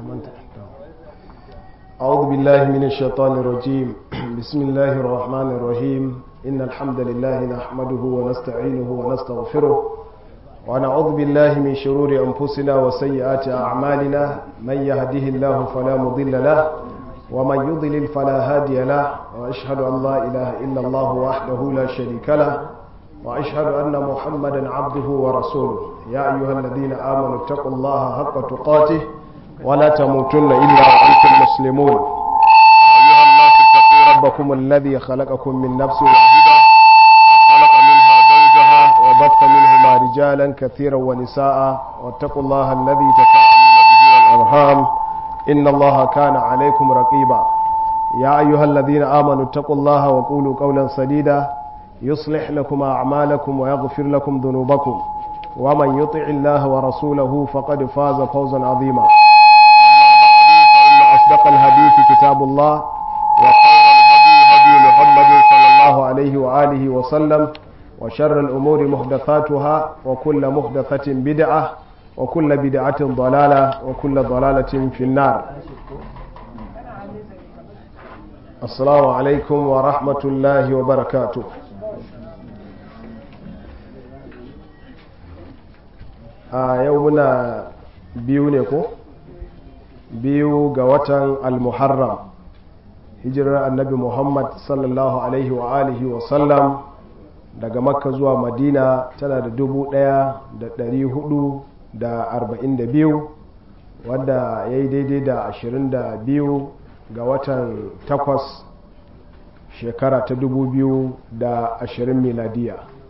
أعوذ بالله من الشيطان الرجيم بسم الله الرحمن الرحيم إن الحمد لله نحمده ونستعينه ونستغفره ونعوذ بالله من شرور أنفسنا وسيئات أعمالنا من يهده الله فلا مضل له ومن يضلل فلا هادي له وأشهد أن لا إله إلا الله وحده لا شريك له وأشهد أن محمدا عبده ورسوله يا أيها الذين آمنوا اتقوا الله حق تقاته ولا تموتن إلا وأنتم مسلمون أيها الناس اتقوا ربكم الذي خلقكم من نفس واحدة وخلق منها زوجها وبث منهما رجالا كثيرا ونساء واتقوا الله الذي تساءلون به والأرحام الأرحام إن الله كان عليكم رقيبا يا أيها الذين آمنوا اتقوا الله وقولوا قولا سديدا يصلح لكم أعمالكم ويغفر لكم ذنوبكم ومن يطع الله ورسوله فقد فاز فوزا عظيما أما بعد فإن أصدق الحديث كتاب الله وخير الهدي هدي محمد صلى الله الله عليه وآله وسلم وشر الأمور محدثاتها وكل محدثة بدعة وكل بدعة ضلالة وكل ضلالة في النار السلام عليكم ورحمة الله وبركاته a yau muna biyu ne ko biyu ga watan al-muharram hijirar annabi muhammad sallallahu alaihi wa alihi wa sallam daga makka zuwa madina tana da dubu daya da dari hudu da arba'in da biyu wadda ya yi daidai da ashirin da biyu ga watan takwas shekara ta dubu biyu da ashirin miladiya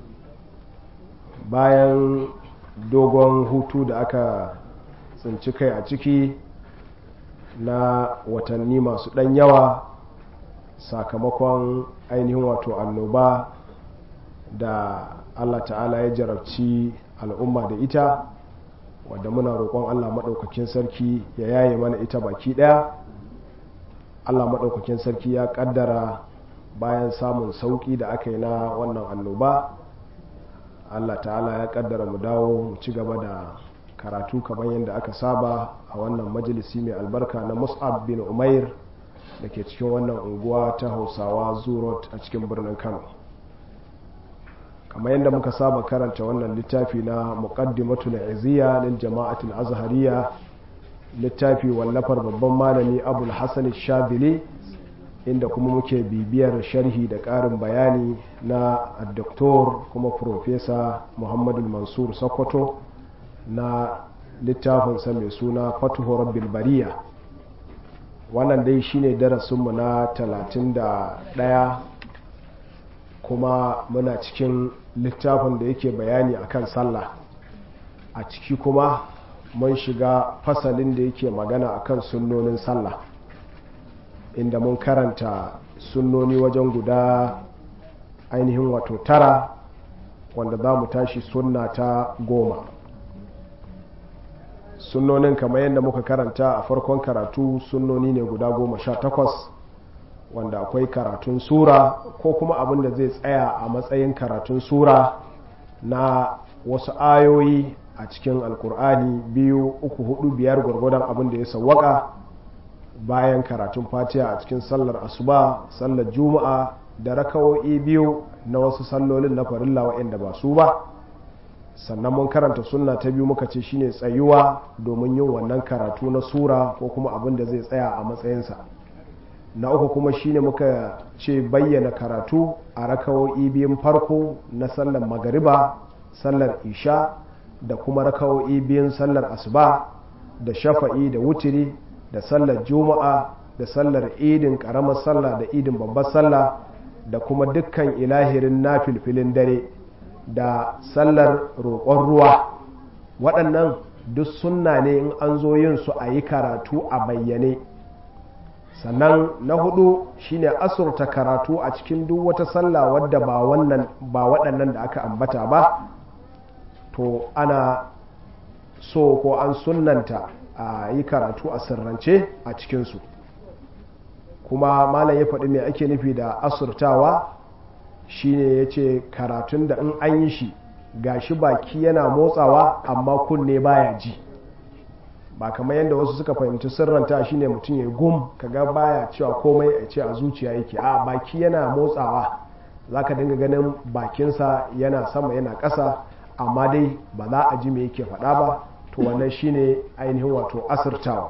bayan dogon hutu da aka tsinci kai a ciki na watanni masu ɗan yawa sakamakon ainihin wato annoba da allah ta'ala ya jarabci al'umma da ita wadda muna roƙon allah maɗaukakin sarki ya yaye mana ita baki ɗaya allah maɗaukakin sarki ya ƙaddara bayan samun sauƙi da aka yi na wannan annoba allah ta'ala ya ƙaddara mu dawo mu ci gaba da karatu kamar yadda aka saba a wannan majalisi mai albarka na mus'ab bin umair da ke cikin wannan unguwa ta hausawa zurot a cikin birnin kano kamar yadda muka saba karanta wannan littafi na muqaddimatul iziya lil jama'atul azhariya littafi wallafar babban malami abul hasan shadili inda kuma muke bibiyar sharhi da ƙarin bayani na doktor kuma profesa muhammadu mansur sokoto na littafinsa mai suna fatuhu rabbil bariya wannan dai shine darasinmu na 31 kuma muna cikin littafin da yake bayani akan sallah a ciki kuma mun shiga fasalin da yake magana akan sunnonin sallah inda mun karanta sunnoni wajen guda ainihin wato tara wanda za mu tashi sunna ta goma sunnonin kamar yadda muka karanta a farkon karatu sunnoni ne guda goma sha takwas wanda akwai karatun sura ko kuma abin da zai tsaya a matsayin karatun sura na wasu ayoyi a cikin alkur'ani biyu uku hudu biyar gwargwadon abin da ya sawwaka bayan karatun fatiha a cikin sallar asuba sallar juma'a da rakawo'i biyu na wasu sallolin na farilla waɗanda ba su ba sannan mun karanta sunna ta biyu muka ce shine tsayuwa domin yin wannan karatu na sura ko kuma abin da zai tsaya a matsayinsa na uku kuma shine muka ce bayyana karatu a rakawo'i biyun farko na sallar magariba sallar isha da kuma rakawo'i biyun sallar asuba da shafa'i da wutiri da sallar juma'a da sallar idin karamar sallah da idin babbar sallah da kuma dukkan ilahirin na filfilin dare da sallar roƙon ruwa waɗannan duk sunna ne in an zo yin su a yi karatu a bayyane sannan na hudu shine asurta karatu a cikin duk wata sallah wadda ba wannan ba waɗannan da aka ambata ba to ana so ko an sunnanta a yi karatu a sirrance a cikinsu kuma malam ya faɗi mai ake nufi da asurtawa shine ya ce karatun da in an yi shi gashi baki yana motsawa amma kunne baya ji ba kamar yadda wasu suka fahimci sirranta shine mutum ya gum kaga baya cewa komai a ce a zuciya yake a baki yana motsawa zaka dinga ganin bakinsa yana sama yana ƙasa amma dai ba za a ji me yake faɗa ba to wannan shine ainihin wato asirtawa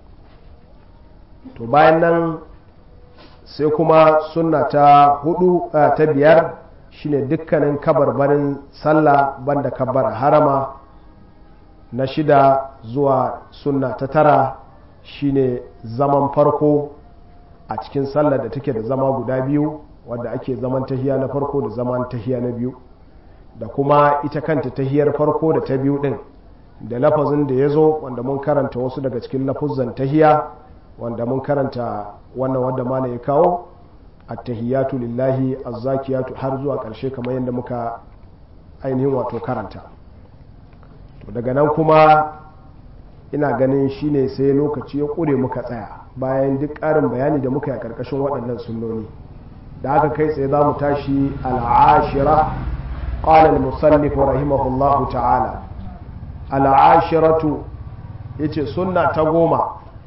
to bayan nan sai kuma sunna ta hudu ta biyar shine dukkanin kabarbarin sallah banda kabbar harama na shida zuwa sunna ta tara shine zaman farko a cikin sallah da take da zama guda biyu wadda ake zaman tahiya na farko da zaman tahiya na biyu da kuma ita kanta tahiyar farko da ta biyu din da lafazin da ya zo wanda mun karanta wasu daga cikin lafuzan tahiya wanda mun karanta wannan wanda mana ya kawo attahiyatu lillahi azzakiyatu har zuwa ƙarshe kamar yadda muka ainihin wato karanta to daga nan kuma ina ganin shine sai lokaci ya ƙure muka tsaya bayan duk ƙarin bayani da muka yi a ƙarƙashin waɗannan sunnoni da haka kai tsaye za mu tashi al'ashira قال المصنف رحمه الله تعالى العاشرة يتي سنة تقوم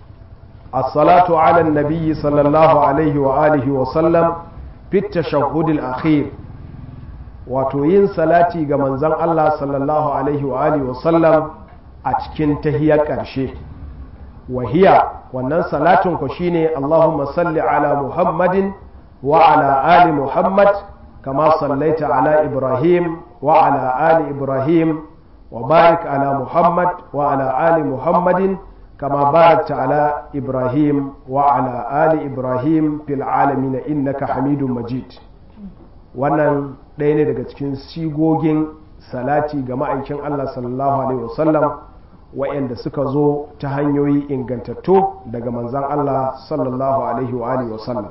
الصلاة على النبي صلى الله عليه وآله وسلم في التشهد الأخير وتوين صلاتي كمن زن الله صلى الله عليه وآله وسلم أتكن تهيا كرشي وهي wannan salatin ku shine Allahumma salli ala Muhammadin wa ala ali Muhammad kama sallaita ala Ibrahim wa ala ali Ibrahim wa barik ala Muhammad wa ala ali Muhammadin kama barakta ala Ibrahim wa ala ali Ibrahim fil alamin innaka Hamidum Majid wannan ɗaya ne daga cikin sigogin salati ga ma'aikin Allah sallallahu alaihi wasallam wa'anda suka zo ta hanyoyi ingantattu daga manzan Allah sallallahu alaihi wa alihi wasallam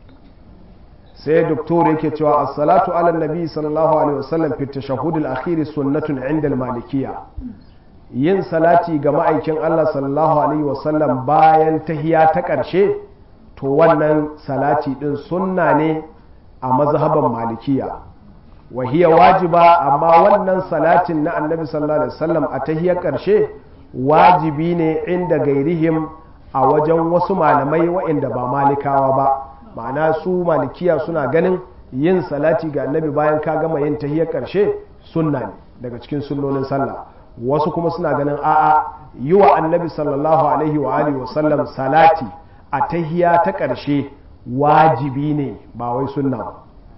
sai doktor yake cewa as-salatu ala nabi sallallahu alaihi wasallam fi tashahhud al-akhir sunnatun 'inda al-malikiyya yin salati ga ma'aikin Allah sallallahu alaihi wasallam bayan tahiya ta ƙarshe to wannan salati din sunna ne a mazhaban malikiya wa hiya wajiba amma wannan salatin na annabi sallallahu alaihi wasallam a tahiyar ƙarshe wajibi ne inda gairihim a wajen wasu malamai waɗanda ba malikawa ba ma'ana su malikiya suna ganin yin salati ga annabi bayan ka gama yin tahiyar ƙarshe sunna ne daga cikin sunnonin sallah wasu kuma suna ganin a'a yi wa annabi sallallahu alaihi wa alihi wa sallam salati a tahiya ta ƙarshe wajibi ne ba wai sunna ba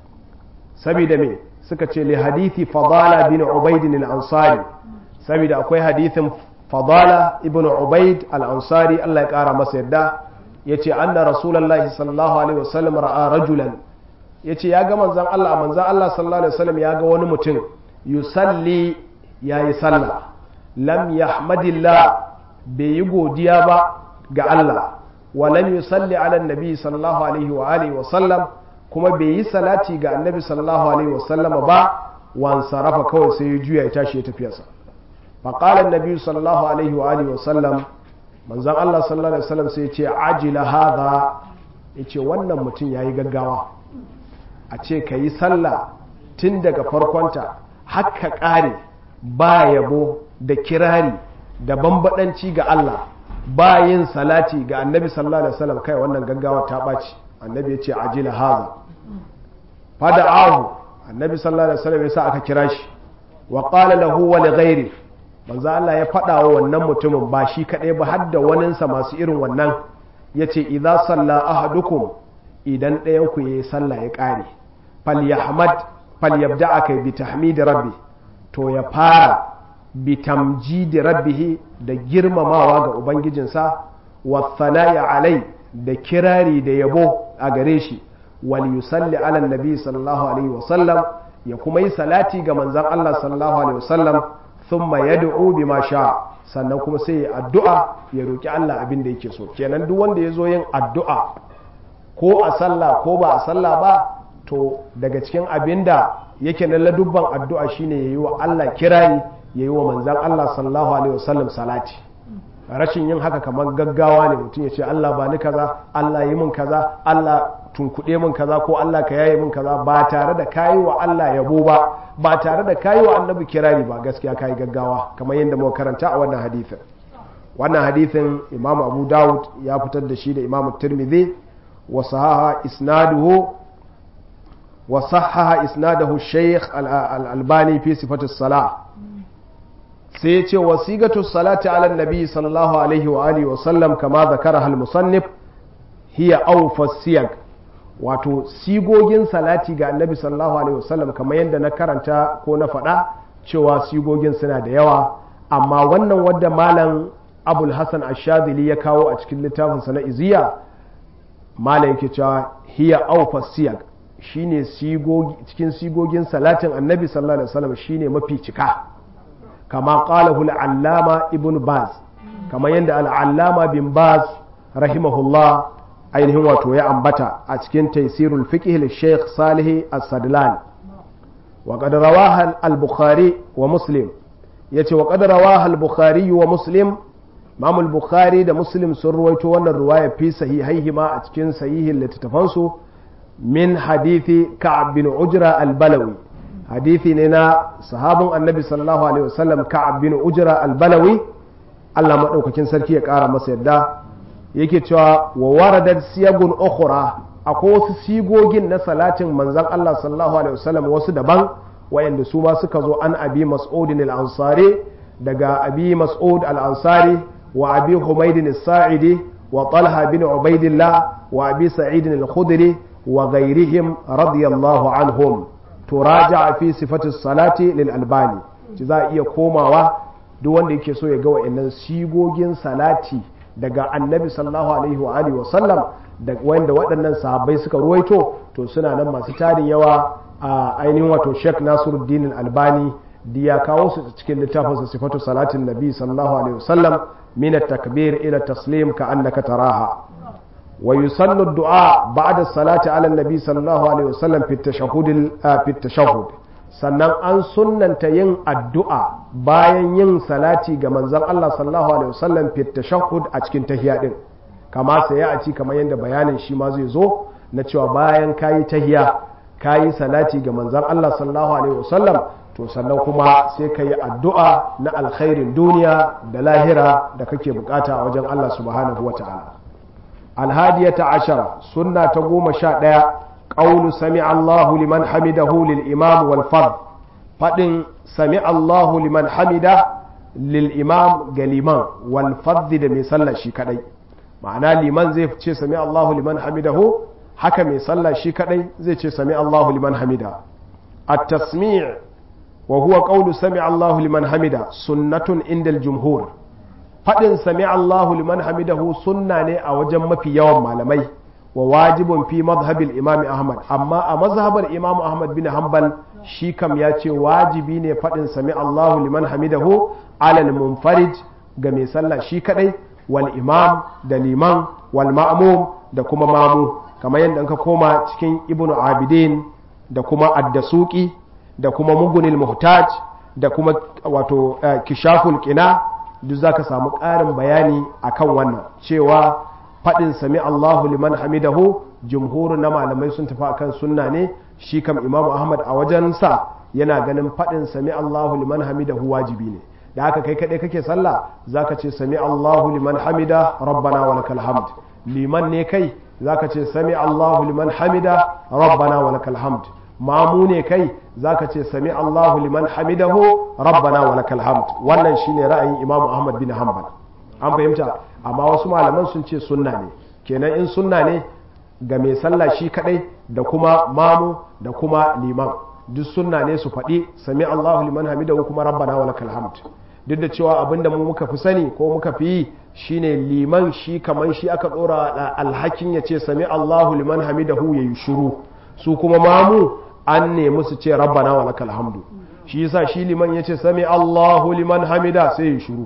saboda me suka ce li hadithi fadala bin ubaidin al-ansari saboda akwai hadithin fadala ibn ubaid al-ansari Allah ya kara masa yadda yace anna rasulullahi sallallahu alaihi wasallam ra'a rajulan yace ya ga manzon Allah manzon Allah sallallahu alaihi wasallam ya ga wani mutum yusalli yayi sallah lam yahmadillah bai yi godiya ba ga Allah wa lam yusalli ala nabi sallallahu alaihi wa alihi wasallam kuma bai yi salati ga annabi sallallahu alaihi wasallama ba wan sarafa kawai sai ya juya ya tashi ya tafiyarsa فقال النبي صلى الله عليه وآله وسلم من زن الله صلى الله عليه وسلم سيتي عجل هذا yace wannan mutum ya yi gaggawa a ce ka yi sallah tun daga farkonta haka ƙare ba yabo da kirari da bambadanci ga Allah ba yin salati ga annabi sallallahu alaihi wasallam kai wannan gaggawa ta ɓaci annabi ya ce ajila haza fada ahu annabi sallallahu alaihi wasallam ya sa aka kira shi wa qala lahu wa li ghairi manzo Allah ya faɗa wa wannan mutumin ba shi kaɗai ba har da waninsa masu irin wannan ya ce idza salla ahadukum idan ɗayan ku yayi sallah ya ƙare falyahmad falyabda'a kai bi tahmid rabbi to ya fara bi tamjidi rabbih da girmamawa ga ubangijinsa wa thanaya alai da kirari da yabo a gare shi wal yusalli ala nabi sallallahu alaihi wasallam ya kuma yi salati ga manzon Allah sallallahu alaihi wasallam thumma yad'u bima sha sannan kuma sai ya addu'a ya roki Allah abin da yake so kenan duk wanda ya zo yin addu'a ko a sallah ko ba a sallah ba to daga cikin abin da yake na ladubban addu'a shine yayi wa Allah kirari yayi wa manzon Allah sallallahu alaihi wasallam salati rashin yin haka kamar gaggawa ne mutum ya ce Allah ba ni kaza Allah yi min kaza Allah tunkuɗe min kaza ko Allah ka yaye min kaza ba tare da kayi wa Allah yabo ba ba tare da kayi wa annabi kirari ba gaskiya kayi gaggawa kamar yadda muka karanta a wannan hadisin wannan hadithin imam abu dawud ya fitar da shi da imam tirmidhi wa sahaha isnaduhu wa sahaha isnadahu shaykh al-albani fi sifatu salah sai ce wasigatu salati ala nabi sallallahu alaihi wa alihi wa sallam kama zakara al-musannif hiya awfa siyag wato sigogin salati ga annabi sallallahu alaihi wasallam kamar yadda na karanta ko na faɗa cewa sigogin suna da yawa amma wannan wadda malam abul hassan ashadili ya kawo a cikin littafinsa na iziya malam yake cewa hiya aufa siyag shine cikin sigogin salatin annabi sallallahu alaihi wasallam shine mafi cika kama qalahu al-allama ibn baz kamar yadda al-allama bin baz rahimahullah ainihin wato ya ambata a cikin taisirul fiqh al-sheikh salih as-sadlan wa qad rawaha al-bukhari wa muslim yace wa qad rawaha al-bukhari wa muslim Imam al-Bukhari da Muslim sun ruwaito wannan ruwaya fi sahihaihi ma a cikin sahihin littattafan su min hadithi Ka'ab bin Ujra al-Balawi hadithi ne na sahabin Annabi sallallahu alaihi wasallam Ka'ab bin Ujra al-Balawi Allah madaukakin sarki ya kara masa yadda yake cewa wa waradat siyagun ukhra akwai wasu sigogin na salatin manzon Allah sallallahu alaihi wasallam wasu daban wayanda su ma suka zo an abi mas'udin al-ansari daga abi mas'ud al-ansari wa abi humaydin as-sa'idi wa talha bin ubaidillah wa abi sa'id al-khudri wa ghayrihim radiyallahu anhum turaja fi sifati salati lil albani ci za iya komawa duk wanda yake so ya ga wayannan sigogin salati daga annabi sallallahu alaihi wa alihi wa sallam da wanda waɗannan sahabbai suka ruwaito to suna nan masu tarin yawa a ainihin wato Sheikh Nasiruddin Albani da ya kawo su cikin littafin sa sifatu salatin nabi sallallahu alaihi wasallam min at-takbir ila taslim ka annaka taraha wa yusallu ad-du'a ba'da salati ala nabi sallallahu alaihi wasallam fi at-tashahhud fi at-tashahhud sannan an sunnanta yin addu'a bayan yin salati ga manzon Allah sallallahu alaihi wasallam fi tashahhud a cikin tahiya din kama sai ya ci kamar yadda bayanin shi ma zai zo na cewa bayan kayi tahiya kayi salati ga manzon Allah sallallahu alaihi wasallam to sannan kuma sai ka yi addu'a na alkhairin duniya da lahira da kake bukata a wajen Allah subhanahu wata'ala alhadiyata ashara sunna ta goma sha ɗaya قول سمع الله لمن حمده للإمام والفرد فإن سمع الله لمن حمده للإمام قليمان والفرد ده ميسلا شي كدي معنى لمن زي فتشي سمع الله لمن حمده حكى ميسلا شي كدي زي فتشي سمع الله لمن حمده التسميع وهو قول سمع الله لمن حمده سنة عند الجمهور فإن سمع الله لمن حمده سنة أو جمع في يوم malamai wa wajibun fi mazhabil imam ahmad amma a mazhabar imam ahmad bin hanbal shi kam ya ce wajibi ne faɗin sami allahu liman hamidahu alal munfarid ga mai sallah shi kadai wal imam da liman wal ma'mum da kuma mamu kamar yadda ka koma cikin ibnu abidin da kuma addasuki da kuma mugunil muhtaj da kuma wato kishaful qina duk zaka samu ƙarin bayani akan wannan cewa faɗin sami Allahu liman hamidahu jumhurin na malamai sun tafi akan sunna ne shi kam imamu ahmad a wajen sa yana ganin faɗin sami Allahu liman hamidahu wajibi ne da haka kai kaɗai kake sallah zaka ce sami Allahu liman hamida rabbana wa lakal hamd liman ne kai zaka ce sami Allahu liman hamida rabbana wa lakal hamd mamu ne kai zaka ce sami Allahu liman hamidahu rabbana wa lakal hamd wannan shine ra'ayin imamu ahmad bin hanbal an fahimta amma wasu malaman sun ce sunna ne kenan in sunna ne ga mai sallah shi kadai da kuma mamu da kuma liman duk sunna ne su faɗi sami Allahu liman hamidahu kuma rabbana wa lakal hamd duk da cewa abinda mu muka fi sani ko muka fi yi shine liman shi kaman shi aka dora alhakin ya ce sami Allahu liman hamidahu yayi shiru su kuma mamu an nemi su ce rabbana wa lakal hamdu shi yasa shi liman ya ce sami Allahu liman hamida sai ya shiru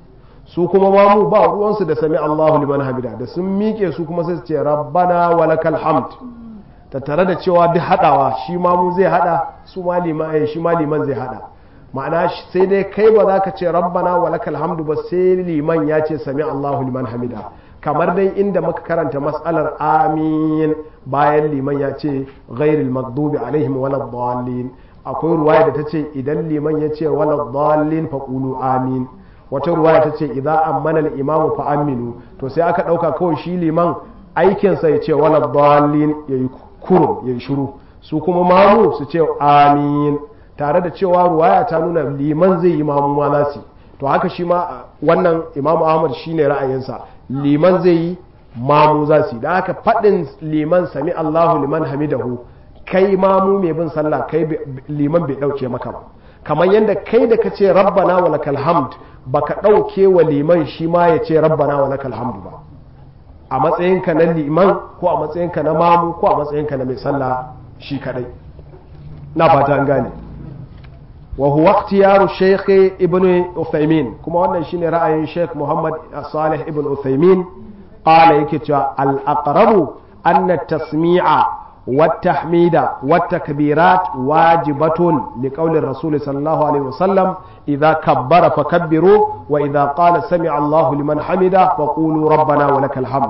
su kuma mamu ba ruwansu da sami Allahu liman hamida da sun miƙe su kuma sai su ce rabbana wa lakal hamd ta tare da cewa duk hadawa shi mamu zai hada su ma liman shi ma liman zai hada ma'ana sai dai kai ba za ka ce rabbana wa lakal hamdu ba sai liman ya ce sami Allahu liman hamida kamar dai inda muka karanta mas'alar amin bayan liman ya ce ghairil maghdubi alaihim waladdallin akwai ruwaya da ta ce idan liman ya ce waladdallin faqulu amin wata ruwaya ta ce idza ammana al-imam fa aminu to sai aka dauka kawai shi liman aikin sa ya ce wala dallin yayi kurum yayi shiru su kuma mamu su ce amin tare da cewa ruwaya ta nuna liman zai yi mamu ma za su to haka shi ma wannan imamu ahmad shine ra'ayinsa liman zai yi mamu za su da haka faɗin liman sami allahu liman hamidahu kai mamu mai bin sallah kai liman bai ɗauke maka ba kamar yadda kai da ka ce rabbana wa lakal hamd baka ɗauke wa liman shi ma ya ce rabbana wa lakal hamd ba a matsayinka na liman ko a matsayinka na mamu ko a matsayinka na mai sallah shi kadai na fata an gane wa huwa ikhtiyaru shaykh ibn uthaymin kuma wannan shine ra'ayin shaykh muhammad salih ibn uthaymin qala yake cewa al aqrabu anna tasmi'a والتحميد والتكبيرات واجبة لقول الرسول صلى الله عليه وسلم إذا كبر فكبروا وإذا قال سمع الله لمن حمده فقولوا ربنا ولك الحمد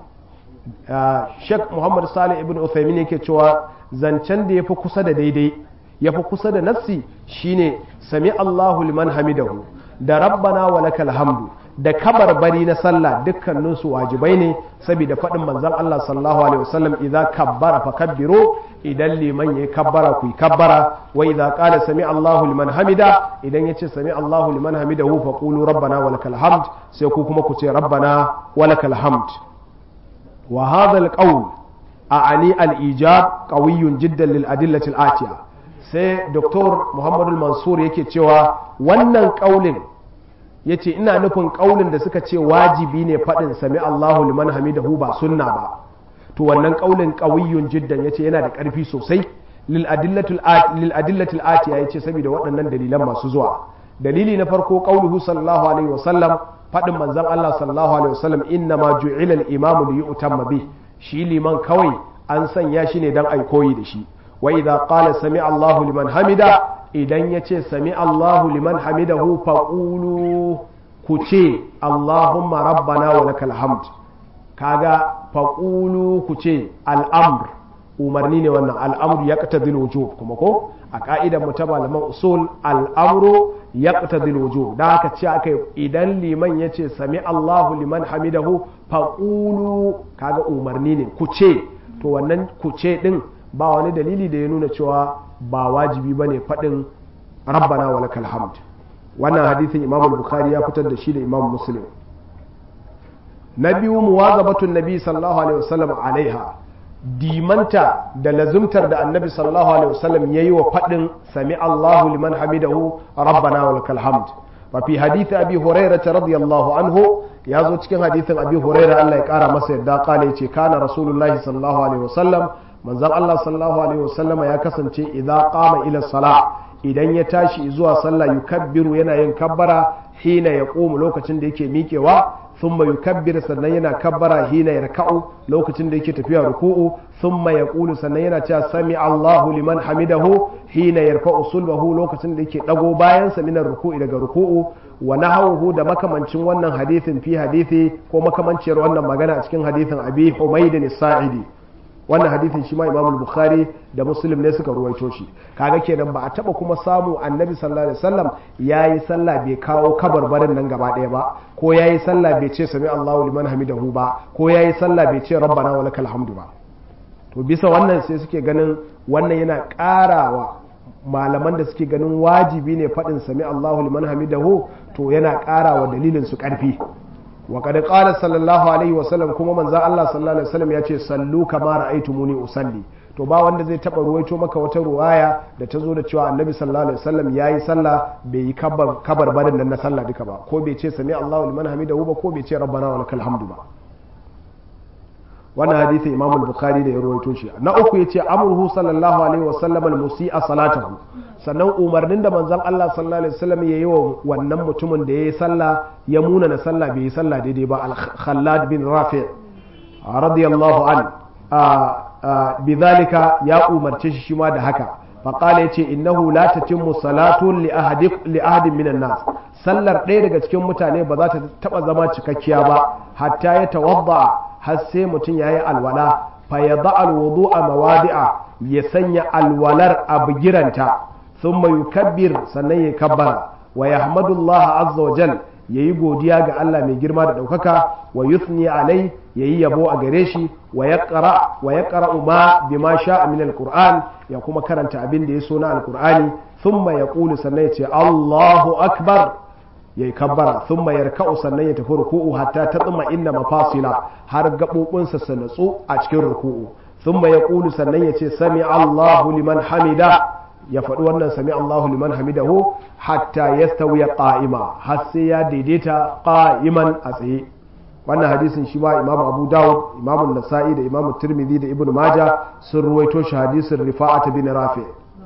Sheikh Muhammad Salih ibn Uthaymin yake cewa zancen da ya fi kusa da daidai ya fi kusa da nassi shine sami Allahu liman hamidahu da rabbana wa lakal hamdu da kabarbari na sallah dukkaninsu wajibai ne saboda faɗin manzon Allah sallallahu alaihi wasallam idza kabbara fakabbiru idan liman yayi kabbara ku yi kabbara wa idza qala sami Allahu liman hamida idan yace sami Allahu liman hamidahu faqulu rabbana wa lakal hamd sai ku kuma ku ce rabbana wa lakal hamd wa hadha al-qawl a'ani al-ijab qawiyyun jiddan lil adillati al-atiya sai Dr. Muhammad al-Mansur yake cewa wannan kaulin ya ce ina nufin ƙaunin da suka ce wajibi ne faɗin sami Allahu liman hamidahu ba sunna ba to wannan ƙaunin ƙawiyyun jiddan ya ce yana da ƙarfi sosai lil adillatul atiya ya ce saboda waɗannan dalilan masu zuwa dalili na farko ƙauluhu sallallahu alaihi wasallam faɗin manzon Allah sallallahu alaihi wasallam inna ma ju'ila al-imamu li yu'tamma bi shi liman kawai an sanya shi ne dan ai koyi da shi wa idza qala sami Allahu liman hamida idan ya ce sami Allahu liman hamidahu faƙulu ku ce Allahumma rabbana wa lakal hamd kaga faƙulu ku ce al'amr umarni ne wannan al'amru ya ƙata wujub kuma ko a ƙa'idar mu ta malaman usul al'amru ya ƙata wujub da haka ce aka idan liman ya ce sami Allahu liman hamidahu faƙulu kaga umarni ne ku ce to wannan ku ce ɗin ba wani dalili da ya nuna cewa ba wajibi bane faɗin rabbana wa lakal hamd wannan hadisin imam bukhari ya fitar da shi da imam muslim na biyu muwazabatun nabi sallallahu alaihi wasallam alaiha dimanta da lazumtar da annabi sallallahu alaihi wasallam yayi wa faɗin sami Allahu liman hamidahu rabbana wa lakal hamd fa fi hadith abi hurairah radiyallahu anhu ya zo cikin hadithin abi hurairah Allah ya kara masa yadda kala yace kana rasulullahi sallallahu alaihi wasallam manzon Allah sallallahu alaihi wasallama ya kasance idan qama ila salah idan ya tashi zuwa sallah yukabbiru yana yin kabbara hina ya ƙomu lokacin da yake miƙewa thumma yukabbir sannan yana kabbara hina ya raka'u lokacin da yake tafiya ruku'u thumma ya ƙulu sannan yana cewa sami Allahu liman hamidahu hina yarfa'u sulbahu lokacin da yake dago bayan sa minar ruku'i daga ruku'u wa nahawuhu da makamancin wannan hadithin fi hadithi ko makamanciyar wannan magana a cikin hadithin Abi Humayd as-Sa'idi wannan hadithin shi ma imam bukhari da muslim ne suka ruwaito shi kaga kenan ba a taba kuma samu annabi sallallahu alaihi wasallam yayi sallah bai kawo kabarbarin nan gaba daya ba ko yayi sallah bai ce sami Allahu liman hamidahu ba ko yayi sallah bai ce rabbana wa lakal hamdu ba to bisa wannan sai suke ganin wannan yana karawa malaman da suke ganin wajibi ne faɗin sami Allahu liman hamidahu to yana karawa dalilin su karfi وقد قال صلى الله عليه وسلم kuma manzo Allah sallallahu alaihi wasallam yace sallu kama ra'aytumuni usalli to ba wanda zai taba ruwaito maka wata ruwaya da ta zo da cewa annabi sallallahu alaihi wasallam yayi sallah bai yi kabar kabar barin nan na sallah duka ba ko bai ce sami Allahu liman hamidahu ba ko bai ce rabbana wa lakal hamdu ba wannan hadisi Imam al-Bukhari da ya ruwaito shi na uku yace amruhu sallallahu alaihi wasallam al-musi'a salatahu sannan umarnin da manzon Allah sallallahu alaihi wasallam ya yi wa wannan mutumin da ya yi sallah ya muna na sallah bai yi sallah daidai ba al-Khallad bin Rafi' radiyallahu an bidhalika ya umarce shi shi ma da haka faqala yace innahu la tatimmu salatu li ahadi li ahadin minan nas sallar ɗaya daga cikin mutane ba za ta taba zama cikakkiya ba hatta ya tawadda har sai mutum yayi alwala fa yada alwudu'a mawadi'a ya sanya alwalar a bigiranta ثم يكبر sannan ya kabbara wa yahmadullah azza wa jal yayi godiya ga Allah mai girma da daukaka wa yuthni alai yayi yabo a gare shi wa yaqra wa yaqra ma bima sha'a min alquran ya kuma karanta abin da ya so na alqur'ani thumma yaqulu sannan ya ce Allahu akbar yayi kabbara thumma yarka'u sannan ya tafi ruku'u hatta tatma inna mafasila har gabobinsa su natsu a cikin ruku'u thumma yaqulu sannan ya ce sami Allahu liman hamida ya faɗi wannan sami Allahu liman hamidahu hatta yastawiya qa'ima har sai ya daidaita qa'iman a tsaye wannan hadisin shi ma Imam Abu Dawud Imam Nasa'i da Imam Tirmidhi da Ibn Majah sun ruwaito shi hadisin Rifa'at bin Rafi'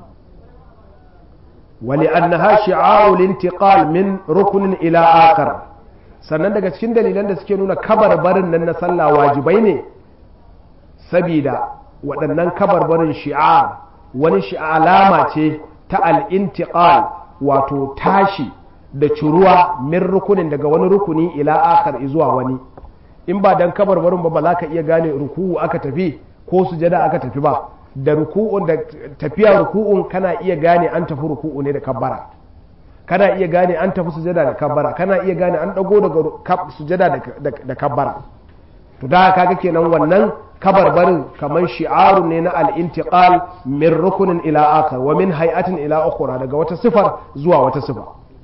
ولأنها شعار الانتقال من ركن إلى آخر sannan daga cikin dalilan da suke nuna kabarbarin nan na sallah wajibai ne sabida waɗannan kabarbarin shi'ar wani alama ce ta al'intiqal wato tashi da curuwa min rukunin daga wani rukuni ila akar zuwa wani in ba dan kabarbarin ba ba za ka iya gane ruku'u aka tafi ko sujada aka tafi ba da ruku'un da tafiya ruku'un kana iya gane an tafi ruku'u ne da kabbara kana iya gane an tafi sujada da kabbara kana iya gane an dago daga sujada da kabbara to da kaga kenan wannan kabarbarin kamar shi'aru ne na al-intiqal min rukunin ila akhar wa min hay'atin ila ukhra daga wata sifar zuwa wata sifa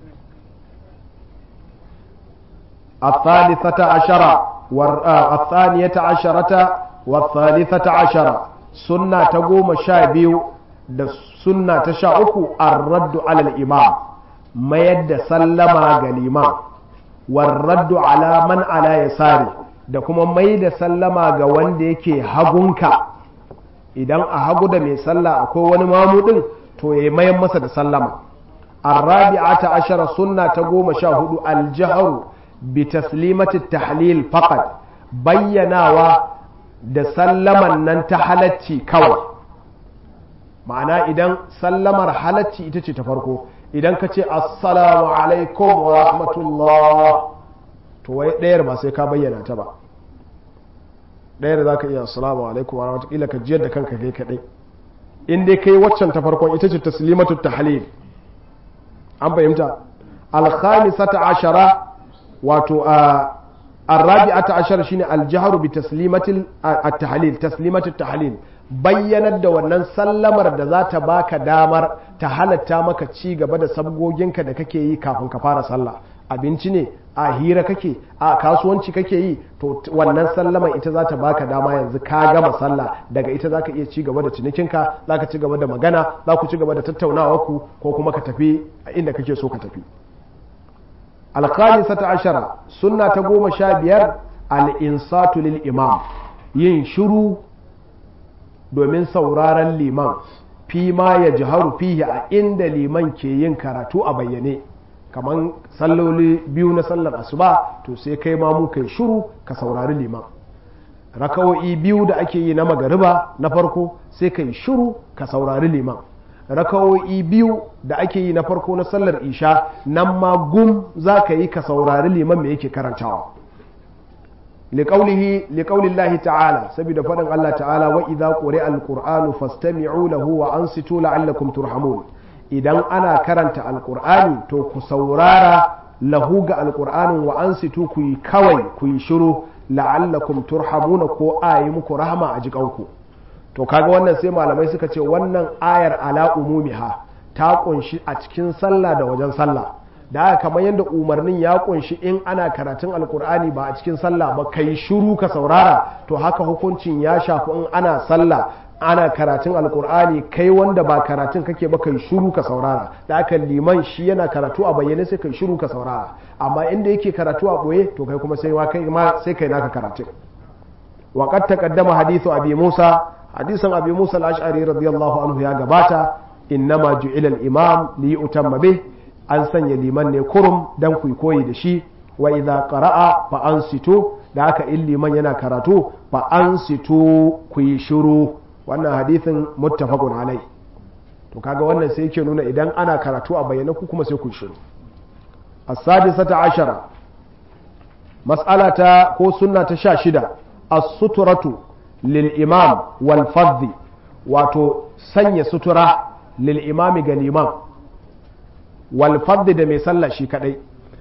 الثالثة عشرة والثانية عشرة والثالثة عشرة sunna ta goma sha biyu da sunna ta sha uku raddu alal imam mayar da sallama ga liman warraddu ala man ala yasari da kuma mai da sallama ga wanda yake hagunka idan a hagu da mai sallah akwai wani mamudin to ya mayan masa da sallama arrabi'ata ashara sunna ta goma sha hudu aljaharu bi taslimati tahlil faqat bayyanawa da sallaman nan ta halacci kawai ma'ana idan sallamar halacci ita ce ta farko idan ka ce assalamu alaikum wa rahmatullah to wai ɗayar ba sai ka bayyana ta ba ɗayar za ka iya assalamu alaikum wa rahmatullah ka jiyar da kanka kai kaɗai in dai kai waccan ta farkon ita ce taslimatu tahlil an fahimta alkhamisata ashara wato a الرابعة عشر شين الجهر بتسليمة التحليل تسليمة التحليل bayyanar da wannan sallamar da za ta baka damar ta halatta maka ci gaba da sabgoginka da kake yi kafin ka fara sallah abinci ne a hira kake a kasuwanci kake yi to wannan sallamar ita za ta baka dama yanzu ka gama sallah daga ita za ka iya ci gaba da cinikinka za ka ci gaba da magana za ku ci gaba da tattaunawa ku ko kuma ka tafi inda kake so ka tafi alkhamisata ashara sunna ta goma sha biyar al'insatu lil imam yin shiru domin sauraron liman fi ma ya jiharu fihi a inda liman ke yin karatu a bayyane kamar salloli biyu na sallar asuba to sai kai ma mu kai shiru ka saurari liman rakawo'i biyu da ake yi na magariba na farko sai kai shiru ka saurari liman rakawo'i biyu da ake yi na farko na sallar isha nan ma gum za ka yi ka saurari liman me yake karantawa liƙaulillahi ta'ala saboda faɗin Allah ta'ala wa idza quri'a alqur'anu fastami'u lahu wa ansitu la'allakum turhamun idan ana karanta alqur'ani to ku saurara lahu ga alqur'anin wa ansitu ku yi kawai ku yi shiru la'allakum turhamuna ko ayi muku rahama a jikanku to kaga wannan sai malamai suka ce wannan ayar ala umumiha ta kunshi a cikin sallah da wajen sallah da haka kamar yadda umarnin ya kunshi in ana karatun alkur'ani ba a cikin sallah ba kai shiru ka saurara to haka hukuncin ya shafi in ana sallah ana karatun alkur'ani kai wanda ba karatun kake ba kai shiru ka saurara da haka liman shi yana karatu a bayyane sai kai shiru ka saurara amma inda yake karatu a boye to kai kuma sai kai ma sai kai naka karatun wa qad taqaddama hadithu abi musa hadisin abi musa al-ash'ari radiyallahu anhu ya gabata innama ju'ila al-imam li yutamma bih an sanya liman ne kurum dan ku koyi da shi wa idza qara'a fa ansitu da haka in liman yana karatu fa ansitu ku yi shiru wannan hadisin muttafaqun alai to kaga wannan sai yake nuna idan ana karatu a bayyana ku kuma sai ku shiru as-sadisata ashara mas'alata ko sunna ta sha shida as-suturatu lil imam wal fadhi wato sanya sutura lil imami ga liman wal fadhi da mai sallah shi kadai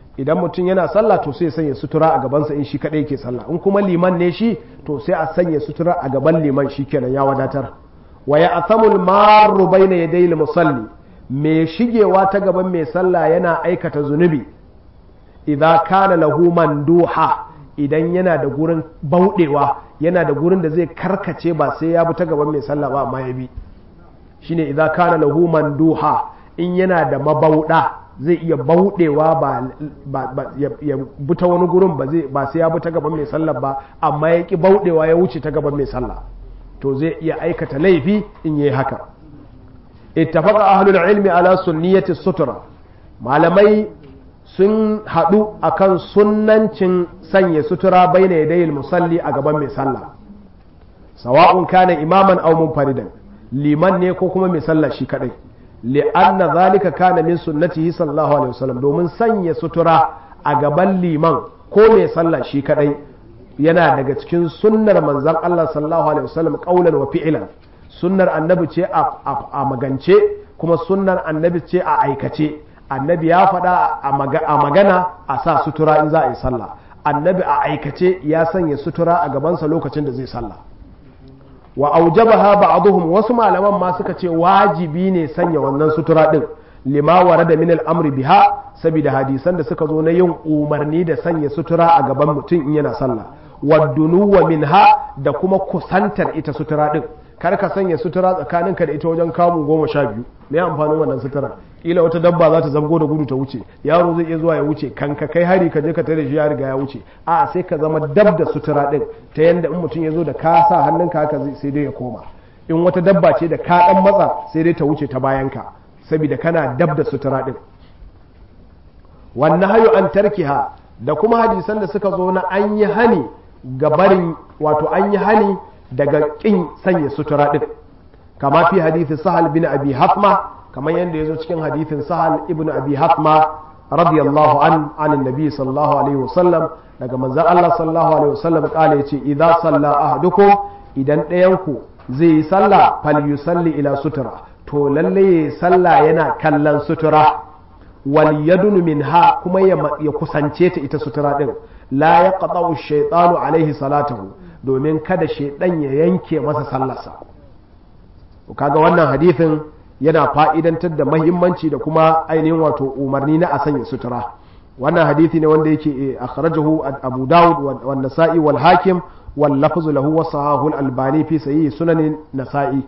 idan mutum yana sallah to sai ya sanya sutura a gabansa in shi kadai yake sallah in kuma liman ne shi to sai a sanya sutura a gaban liman shi kenan ya wadatar wa ya athamul marru bayna yaday musalli mai shigewa ta gaban mai sallah yana aikata zunubi idza kana lahu manduha idan yana da gurin bauɗewa yana da gurin da zai karkace ba sai ya bi ta gaban mai sallah ba amma ya bi shine idza kana lahu manduha in yana da mabauɗa zai iya bauɗewa ba ya bi ta wani gurin ba zai ba sai ya bi ta gaban mai sallah ba amma ya ki bauɗewa ya wuce ta gaban mai sallah to zai iya aikata laifi in yi haka ittafaqa ahlul ilmi ala sunniyati sutura malamai sun haɗu akan sunnancin sanya sutura baina yadayil musalli a gaban mai sallah sawa'un kana imaman aw munfaridan liman ne ko kuma mai sallah shi kadai li'anna zalika kana min sunnatihi sallallahu alaihi wasallam domin sanya sutura a gaban liman ko mai sallah shi kadai yana daga cikin sunnar manzon Allah sallallahu alaihi wasallam qaulan wa fi'lan sunnar annabi ce a magance kuma sunnar annabi ce a aikace annabi ya faɗa a magana a sa sutura in za a yi sallah annabi a aikace ya sanya sutura a gabansa lokacin da zai sallah wa aujabaha ba'dhum wasu malaman ma suka ce wajibi ne sanya wannan sutura din lima warada min al-amri biha saboda hadisan da suka zo na yin umarni da sanya sutura a gaban mutum in yana sallah wadunuwa minha da kuma kusantar ita sutura din kar ka sanya sutura tsakaninka da ita wajen kamun goma sha biyu me amfanin wannan sutura kila wata dabba za ta zango da gudu ta wuce yaro zai iya zuwa ya wuce kan ka kai hari ka je ka tare shi ya riga ya wuce a sai ka zama dab da sutura din ta yanda in mutum ya zo da ka sa hannunka haka sai dai ya koma in wata dabba ce da ka dan matsa sai dai ta wuce ta bayanka saboda kana dab da sutura din wannan hayo an tarkiha da kuma hadisan da suka zo na an yi hani ga barin wato an yi hani daga kin sanya sutura din kama fi hadithi sahal bin abi hatma kamar yadda ya zo cikin hadithin sahal ibn abi hatma radiyallahu an an nabi sallallahu alaihi wasallam daga manzon Allah sallallahu alaihi wasallam kala yace idza salla ahadukum idan ɗayan ku zai yi sallah fal yusalli ila sutura to lalle ya sallah yana kallon sutura wal yadunu minha kuma ya kusance ta ita sutura din la yaqta'u shaytanu alaihi salatahu domin kada shaidan ya yanke masa sallarsa kaga wannan hadithin yana fa'idantar da mahimmanci da kuma ainihin wato umarni na a sanya sutura wannan hadithi ne wanda yake akhrajahu abu dawud wa nasa'i wal hakim wal lafzu lahu wa sahahu al albani fi sahih sunan nasa'i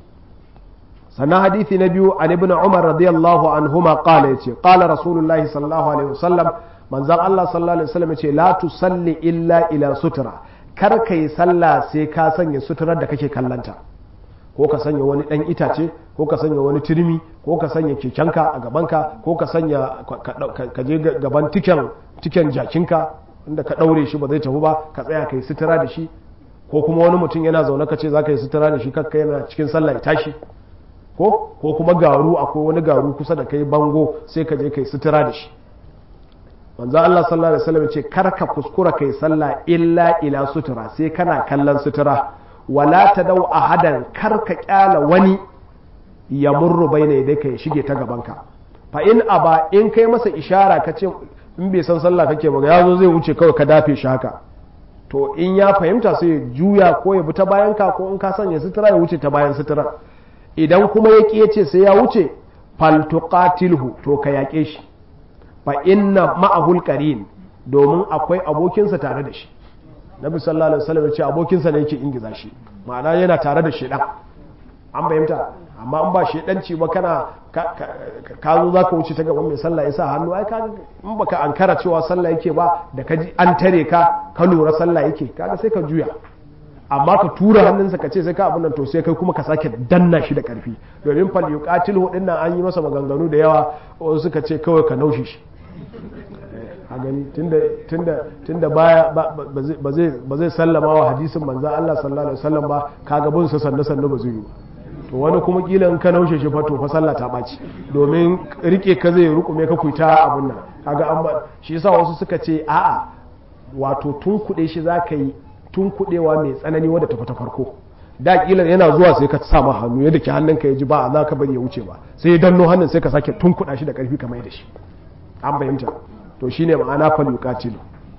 sannan hadithi na biyu an ibn umar radiyallahu anhuma qala yace qala rasulullahi sallallahu alaihi wasallam manzon Allah sallallahu alaihi wasallam yace la tusalli illa ila sutura kar ka yi sallah sai ka sanya suturar da kake kallanta ko ka sanya wani ɗan itace ko ka sanya wani turmi ko ka sanya kekenka a gabanka ko ka sanya ka je gaban tiken tiken jakinka inda ka ɗaure shi ba zai tafi ba ka tsaya ka yi sutura da shi ko kuma wani mutum yana zaune ka ce za ka yi sutura da shi kakka yana cikin sallah ya tashi ko ko kuma garu akwai wani garu kusa da kai bango sai ka je ka yi sutura da shi manzo Allah sallallahu alaihi wasallam ce kar ka kuskura kai sallah illa ila sutura sai kana kallon sutura wala tadau ahadan kar ka kyala wani ya murru baina yadai ka shige ta gaban ka fa in aba in kai masa ishara ka ce in bai san sallah kake ba ya zo zai wuce kawai ka dafe shi haka to in ya fahimta sai ya juya ko ya bi ta bayan ka ko in ka sanya sutura ya wuce ta bayan sutura idan kuma ya ƙi ce sai ya wuce fal tuqatilhu to ka yaƙe shi fa inna ma'ahul qarin domin akwai abokinsa tare da shi nabi sallallahu alaihi wasallam ya ce abokinsa ne yake ingiza shi ma'ana yana tare da shedan an fahimta amma an ba shedanci ba kana ka zo zaka wuce ta gaban mai sallah yasa hannu ai ka in baka ankara cewa sallah yake ba da ka ji an tare ka ka lura sallah yake kaga sai ka juya amma ka tura hannunsa ka ce sai ka abin nan to sai kai kuma ka sake danna shi da karfi domin fal yuqatil hudin nan an yi masa maganganu da yawa wasu suka ce kawai ka naushe shi a gani tunda baya ba zai sallama wa hadisin manzan Allah sallallahu alaihi wasallam ba kaga bin sa sannu sannu ba zai yi to wani kuma kila in ka naushe shi fa to fa sallah ta baci domin rike ka zai rukume ka kuita abun nan kaga an ba shi yasa wasu suka ce a'a wato tun kuɗe shi zaka yi tun kuɗewa mai tsanani wadda ta ta farko da kila yana zuwa sai ka sa ma hannu yadda ke hannunka ya ji ba za ka bari ya wuce ba sai ya danno hannun sai ka sake tun kuɗa shi da ƙarfi kamar da shi an fahimta to shine ma'ana fal yuqatilu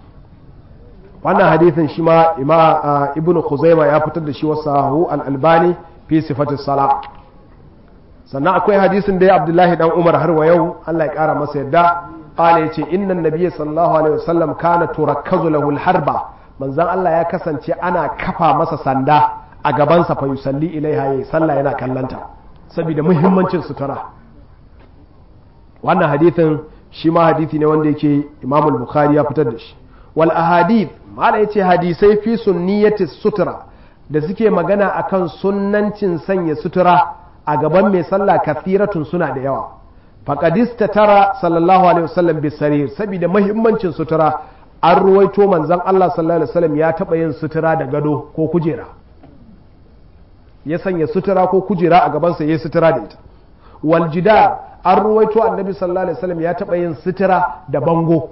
wannan hadithin shi ma ima ibnu khuzaima ya fitar da shi wasahu al-albani fi sifatis sala sannan akwai hadisin da ya abdullahi dan umar har wa yau Allah ya kara masa yadda qala yace inna nabiyyi sallallahu alaihi wasallam kana turakkazu lahu al-harba manzon Allah ya kasance ana kafa masa sanda a gabansa fa yusalli ilaiha yayi sallah yana kallanta saboda muhimmancin sutura wannan hadithin shi ma hadithi ne wanda yake Imam al-Bukhari ya fitar da shi wal ahadith mala yace hadisai fi sunniyati sutura da suke magana akan sunnancin sanya sutura a gaban mai sallah kathiratun suna da yawa faqadista tara sallallahu alaihi wasallam bisarir saboda muhimmancin sutura an ruwaito manzon Allah sallallahu alaihi wasallam ya taba yin sutura da gado ko kujera ya sanya sutura ko kujera a gabansa ya sutura da ita wal jidar an ruwaito annabi sallallahu alaihi wasallam ya taba yin sutura da bango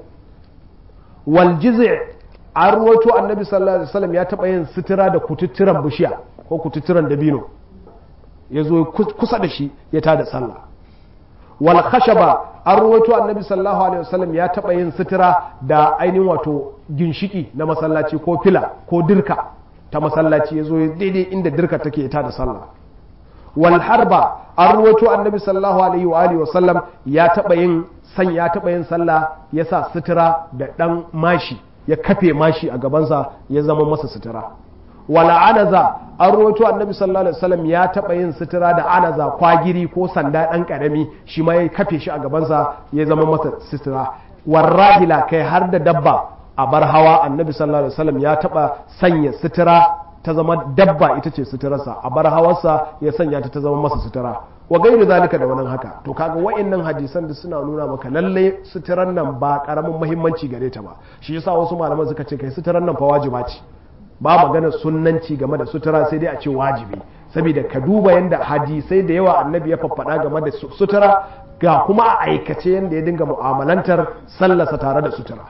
wal jizi' an ruwaito annabi sallallahu alaihi wasallam ya taba yin sutura da kututturan bishiya ko kututturan dabino ya zo kusa da shi ya tada sallah wal khashaba an ruwaito annabi sallallahu alaihi wasallam ya taba yin sutura da ainihin wato ginshiki na masallaci ko fila ko dirka ta masallaci ya zo daidai inda dirka take ta da sallah wal harba an ruwaito annabi sallallahu alaihi wa alihi wasallam ya taba yin san ya taba yin sallah ya sa sutura da dan mashi ya kafe mashi a gabansa ya zama masa sutura wala anaza an ruwaito annabi sallallahu alaihi wasallam ya taba yin sutura da anaza kwagiri ko sanda dan karami shi ma ya kafe shi a gabansa ya zama masa sutura warrahila kai har da dabba a bar hawa annabi sallallahu alaihi wasallam ya taba sanya sutura ta zama dabba ita ce suturarsa a bar hawarsa ya sanya ta ta zama masa sutura wa gairu zalika da wannan haka to kaga wa'annan hadisan da suna nuna maka lalle suturan nan ba karamin muhimmanci gare ta ba shi yasa wasu malaman suka ce kai suturan nan fa wajiba ce ba magana sunnanci game da sutura sai dai a ce wajibi saboda ka duba yanda hadisai da yawa annabi ya faffada game da sutura ga kuma a aikace yanda ya dinga mu'amalantar sallasa tare da sutura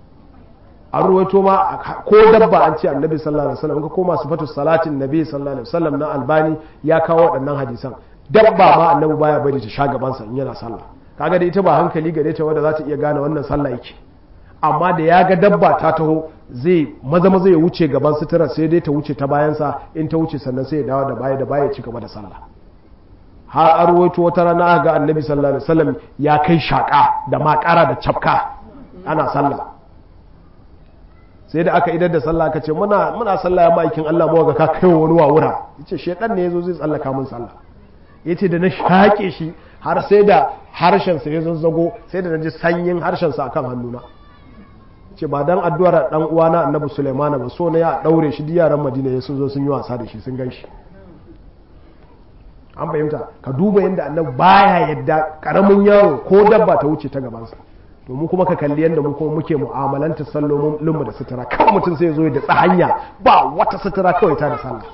an ruwaito ma ko dabba an ce annabi sallallahu alaihi wasallam ka koma sifatu salatin nabi sallallahu alaihi wasallam na albani ya kawo waɗannan hadisan dabba ma annabi baya bari ta sha gaban sa in yana sallah kaga da ita ba hankali gare ta wanda za ta iya gane wannan sallah yake amma da ya ga dabba ta taho zai maza maza ya wuce gaban sutura sai dai ta wuce ta bayan sa in ta wuce sannan sai ya dawo da baya da baya ya ci gaba da sallah har an ruwaito wata rana ga annabi sallallahu alaihi wasallam ya kai shaka da makara da cafka ana sallah sai da aka idar da sallah aka ce muna muna sallah ya ma'aikin Allah mu ga ka kai wani wawura yace shedan ne yazo zai tsallaka mun sallah yace da na shake shi har sai da harshen sa ya zazzago sai da naji sanyin harshen sa akan hannuna ce ba dan addu'ar dan uwana Annabi Sulaiman ba so ne ya daure shi duk yaran Madina ya sun zo sun yi wasa da shi sun ganshi an fahimta ka duba yadda Annabi baya yadda karamin yaro ko dabba ta wuce ta gabansa to mu kuma ka kalli yadda mu kuma muke mu'amalanta sallolinmu da sutura kawai mutum sai zo da tsahanya ba wata sutura kawai ta da sallah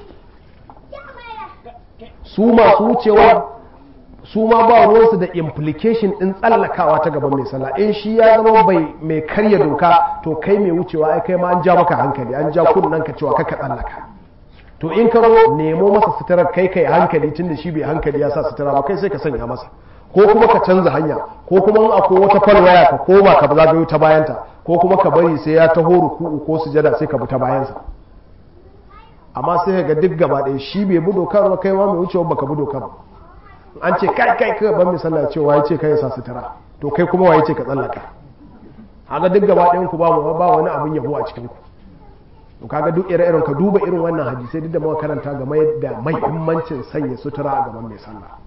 su masu wucewa su ma ba ruwansu da implication din tsallakawa ta gaban mai sallah in shi ya zama bai mai karya doka to kai mai wucewa ai kai ma an ja maka hankali an ja kunnen ka cewa kaka tsallaka to in ka zo nemo masa suturar kai kai hankali tunda shi bai hankali ya sa sutura ba kai sai ka sanya masa ko kuma ka canza hanya ko kuma in akwai wata falwaya ka koma ka zagayo ta bayanta ko kuma ka bari sai ya taho ruku'u ko sujada sai ka bi ta bayansa amma sai ka ga duk gaba ɗaya shi bai bi dokar ba kai ma mai wucewa baka bi dokar ba an ce kai kai kai ban misalla cewa ya ce kai ya sa sutura to kai kuma waye ce ka tsallaka haka duk gaba ɗayan ku ba mu ba wani abin yabo a cikin ku to kaga duk ire-iren ka duba irin wannan hadisai duk da muka karanta game da muhimmancin sanya sutura a gaban mai sallah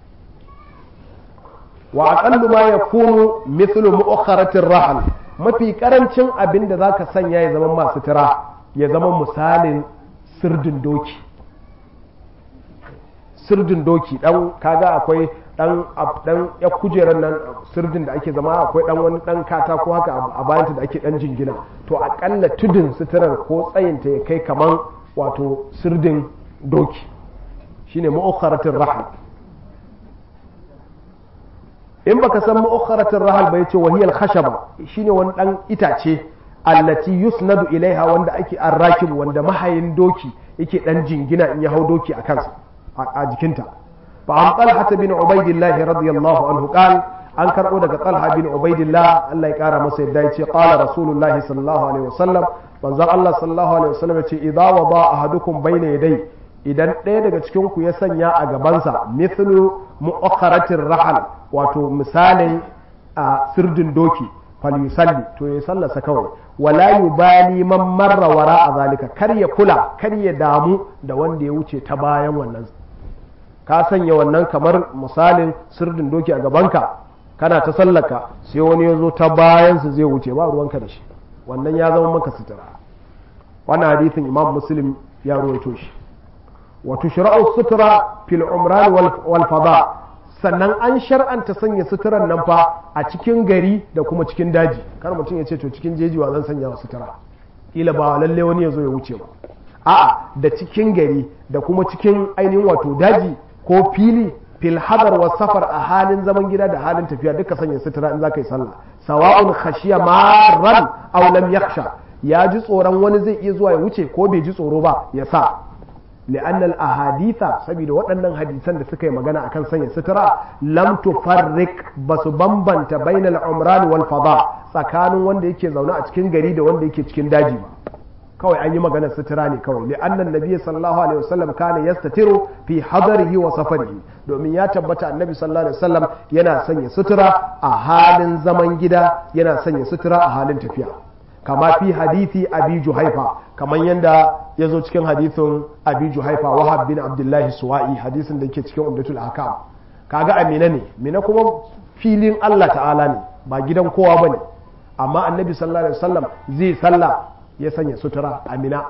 wa aqallu ma yakunu mithlu mu'akharatir rahal mafi karancin abin da zaka sanya ya zama masu tira ya zama misalin sirdin doki sirdin doki dan kaga akwai dan dan ya kujerar nan sirdin da ake zama akwai dan wani dan katako haka a bayanta da ake dan jingina to akalla tudun suturar ko tsayinta ya kai kaman wato sirdin doki shine mu'akharatir rahal in baka san mu'akharatin rahal ba yace wahiyal khashaba shine wani dan itace allati yusnadu ilaiha wanda ake arrakib wanda mahayin doki yake dan jingina in ya hau doki a kansa a jikinta fa an talha bin ubaidillah radiyallahu anhu qal an karbo daga talha bin ubaidillah Allah ya kara masa yadda yace qala rasulullahi sallallahu alaihi wasallam manzon Allah sallallahu alaihi wasallam yace idza wada ahadukum bayna yaday idan ɗaya daga cikin ku ya sanya a gabansa mithlu mu'akharatir rahal wato misalin a sirdin doki falyusalli to ya sallasa kawai wala yubali man marra wara a zalika kar ya kula kar ya damu da wanda ya wuce ta bayan wannan ka sanya wannan kamar misalin sirdin doki a gabanka kana ta sallaka sai wani ya zo ta bayansa zai wuce ba ruwanka da shi wannan ya zama maka sutura wannan hadithin imam muslim ya ruwaito shi wa tushra'u sutura fil umran wal fada sannan an shar'anta sanya suturan nan fa a cikin gari da kuma cikin daji kar mutum ya ce to cikin jeji wa zan sanya wa sutura kila ba lalle wani ya zo ya wuce ba a'a da cikin gari da kuma cikin ainihin wato daji ko fili fil hadar wa safar a halin zaman gida da halin tafiya duka sanya sutura in za ka yi sallah sawa'un khashiya marran aw lam yakhsha ya ji tsoron wani zai iya zuwa ya wuce ko bai ji tsoro ba ya sa لأن الأحاديث سبيل waɗannan hadisan da suka yi magana akan sanya sutura lam tufarrik basu bambanta bainal umran wal fada tsakanin wanda yake zaune a cikin gari da wanda yake cikin daji ba kawai an yi magana sutura ne kawai li annan nabiyyi sallallahu alaihi wasallam kana yastatiru fi hadarihi wa safarihi domin ya tabbata annabi sallallahu alaihi wasallam yana sanya sutura a halin zaman gida yana sanya sutura a halin tafiya kama fi hadithi abi juhaifa kamar yadda ya zo cikin hadithin abi juhaifa wahab bin abdullahi suwa'i hadisin da ke cikin umdatul hakam kaga amina ne mina kuma filin Allah ta'ala ne ba gidan kowa bane amma annabi sallallahu alaihi wasallam zai salla ya sanya sutura amina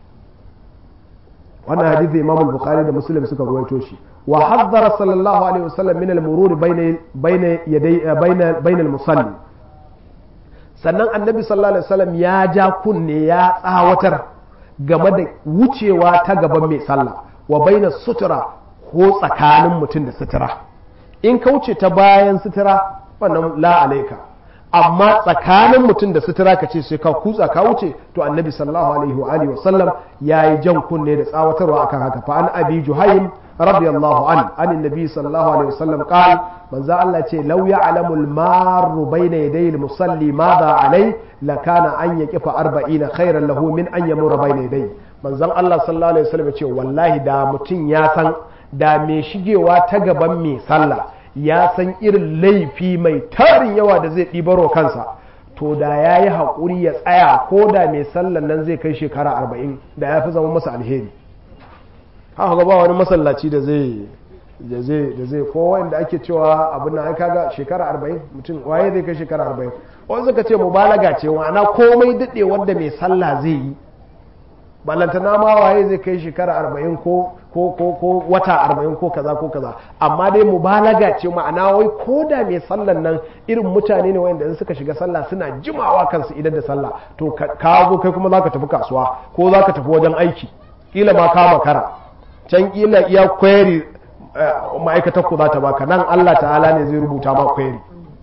wannan hadithi imam bukhari da muslim suka ruwaito shi wa haddara sallallahu alaihi wasallam min al-murur bayna bayna yaday bayna bayna al-musalli sannan annabi sallallahu alaihi wasallam ya ja kunne ya tsawatar game da wucewa ta gaban mai sallah wa baina sutura ko tsakanin mutum da sutura in ka wuce ta bayan sutura wannan la alaika amma tsakanin mutum da sutura ka ce sai ka kutsa ka wuce to annabi sallallahu alaihi wa alihi wasallam yayi jan kunne da tsawatarwa akan haka fa an abi juhaym radiyallahu an an annabi sallallahu alaihi wasallam qal manzo Allah ce law ya'lamu al-marru bayna yaday al-musalli madha alai lakana an yaqifa 40 khairan lahu min an yamura bayna yaday manzon Allah sallallahu alaihi wasallam ce wallahi da mutum ya san da mai shigewa ta gaban mai sallah ya san irin laifi mai tarin yawa da zai ɗibaro kansa to da ya yi haƙuri ya tsaya ko da mai sallan nan zai kai shekara arba'in da ya fi zama masa alheri haka ba wani masallaci da zai da zai da zai ko wanda ake cewa abin nan ai kaga shekara arba'in mutum waye zai kai shekara arba'in wani suka ce mubalaga ce ma'ana komai daɗe wanda mai sallah zai yi ballantana ma waye zai kai shekara arba'in ko ko ko ko wata arba'in ko kaza ko kaza amma dai mubalaga ce ma'ana wai ko da mai sallan nan irin mutane ne wanda in suka shiga sallah suna jimawa kansu idan da sallah to ka zo kai kuma zaka tafi kasuwa ko zaka tafi wajen aiki kila ma ka makara can kila iya query ma'aikatar ku za ta baka nan Allah ta'ala ne zai rubuta ma query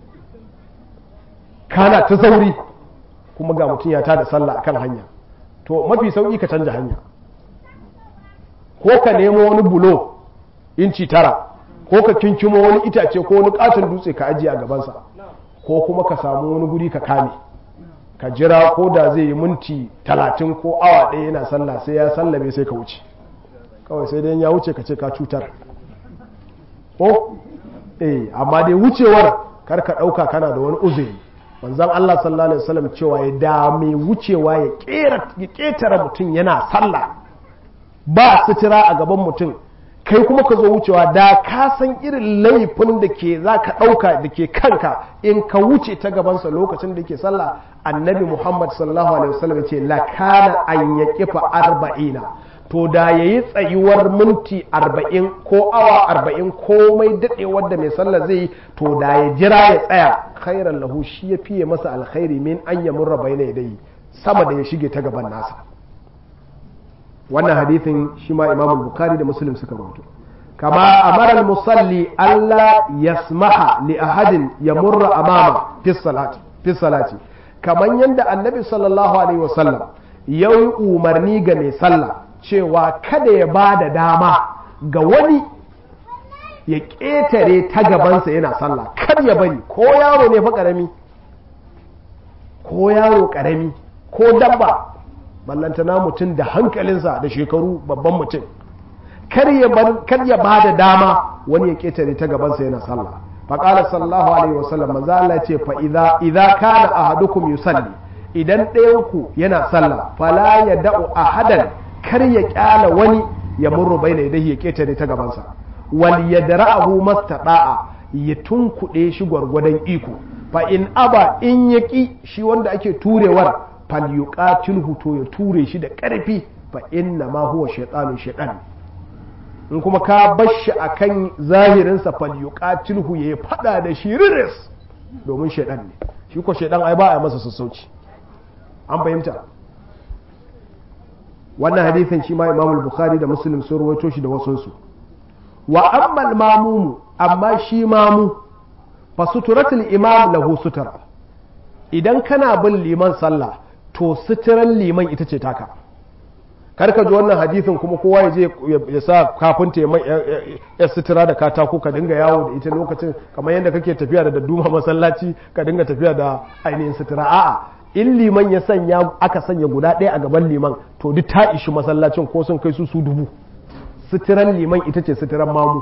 kana ta sauri kuma ga mutum ya tada sallah akan hanya to mafi sauki ka canja hanya ko ka nemo wani bulo inci tara ko ka kinkimo wani itace ko wani katon dutse ka ajiye a gabansa ko kuma ka samu wani guri ka kame ka jira ko da zai yi minti talatin ko awa ɗaya yana sallah sai ya sallame sai ka wuce kawai sai dai ya wuce ka ce ka cutar ko eh amma dai wucewar kar ka ɗauka kana da wani uzuri manzon Allah sallallahu alaihi wasallam cewa ya da mai wucewa ya ƙetare mutum yana sallah ba sutura a gaban mutum kai kuma ka zo wucewa da ka san irin laifin da ke za ka ɗauka da ke kanka in ka wuce ta gabansa lokacin da ke sallah annabi muhammad sallallahu alaihi wasallam ce lakana an ya kifa arba'ina to da ya yi tsayuwar minti arba'in ko awa arba'in komai daɗewar da mai sallah zai yi to da ya jira ya tsaya khairan lahu shi ya fiye masa alkhairi min an ya murra bai dai sama da ya shige ta gaban nasa wannan hadithin shi ma imam bukhari da muslim suka rubuto kama amara musalli Allah yasmaha li ahadin ya murra amama fi salati fi salati kaman yanda annabi sallallahu alaihi wasallam yayi umarni ga mai sallah cewa kada ya ba da dama ga wani ya ƙetare ta gabansa yana sallah kar ya bari ko yaro ne fa ƙarami ko yaro ƙarami ko dabba ballantana mutum da hankalinsa da shekaru babban mutum kar ya ba da dama wani ya ƙetare ta gabansa yana sallah faƙalar sallahu alaihi wasallam manzo Allah ce fa idza idza kana ahadukum yusalli idan ɗayanku yana sallah fala ya da'u ahadan kar ya kyala wani ya murru baina yadayhi ya ƙetare ta gabansa wal yadra'ahu mastata'a ya tunkuɗe shi gwargwadon iko fa in aba in yaki shi wanda ake turewar fal yuqatilhu to ya ture shi da ƙarfi fa inna ma huwa shaytanu shaytan in kuma ka bashi akan zahirinsa fal yuqatilhu ya fada da shi riris domin shaytan ne shi ko shaytan ai ba a masa sassauci an fahimta wannan hadithin shi ma Imam Bukhari da Muslim sun rawaito shi da wasunsu wa amma mamumu amma shi mamu fa suturatul imam lahu sutura idan kana bin liman sallah to suturan liman ita ce taka karka ji wannan hadithin kuma kowa ya je ya sa kafinta ya sutura da katako ka dinga yawo da ita lokacin kamar yadda kake tafiya da dadduma masallaci ka dinga tafiya da ainihin sutura a'a in liman ya sanya aka sanya guda ɗaya a gaban liman to duk ta ishi masallacin ko sun kai su su dubu suturan liman ita ce suturan mamu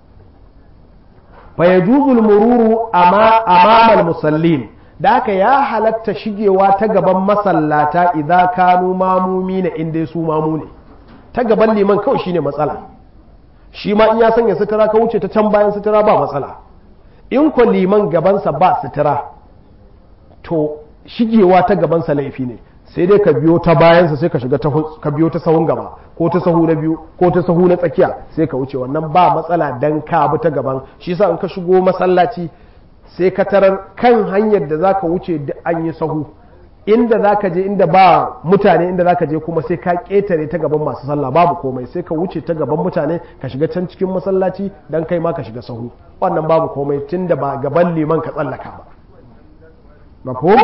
fa yajuzul mururu amamal musallin da haka ya halatta shigewa ta gaban masallata idan kanu mamumi na inda su mamu ne ta gaban liman kawai shine matsala shi ma in ya sanya sutura ka wuce ta can bayan sutura ba matsala in ko liman gabansa ba sutura to shigewa ta gabansa laifi ne sai dai ka biyo ta bayansa sai ka shiga ka biyo ta sahun gaba ko ta sahu na biyu ko ta sahu na tsakiya sai ka wuce wannan ba matsala dan ka bi ta gaban shi yasa in ka shigo masallaci sai ka tarar kan hanyar da zaka wuce da an yi sahu inda zaka je inda ba mutane inda zaka je kuma sai ka ketare ta gaban masu sallah babu komai sai ka wuce ta gaban mutane ka shiga can cikin masallaci dan kai ma ka shiga sahu wannan babu komai tunda ba gaban liman ka tsallaka ba mafhum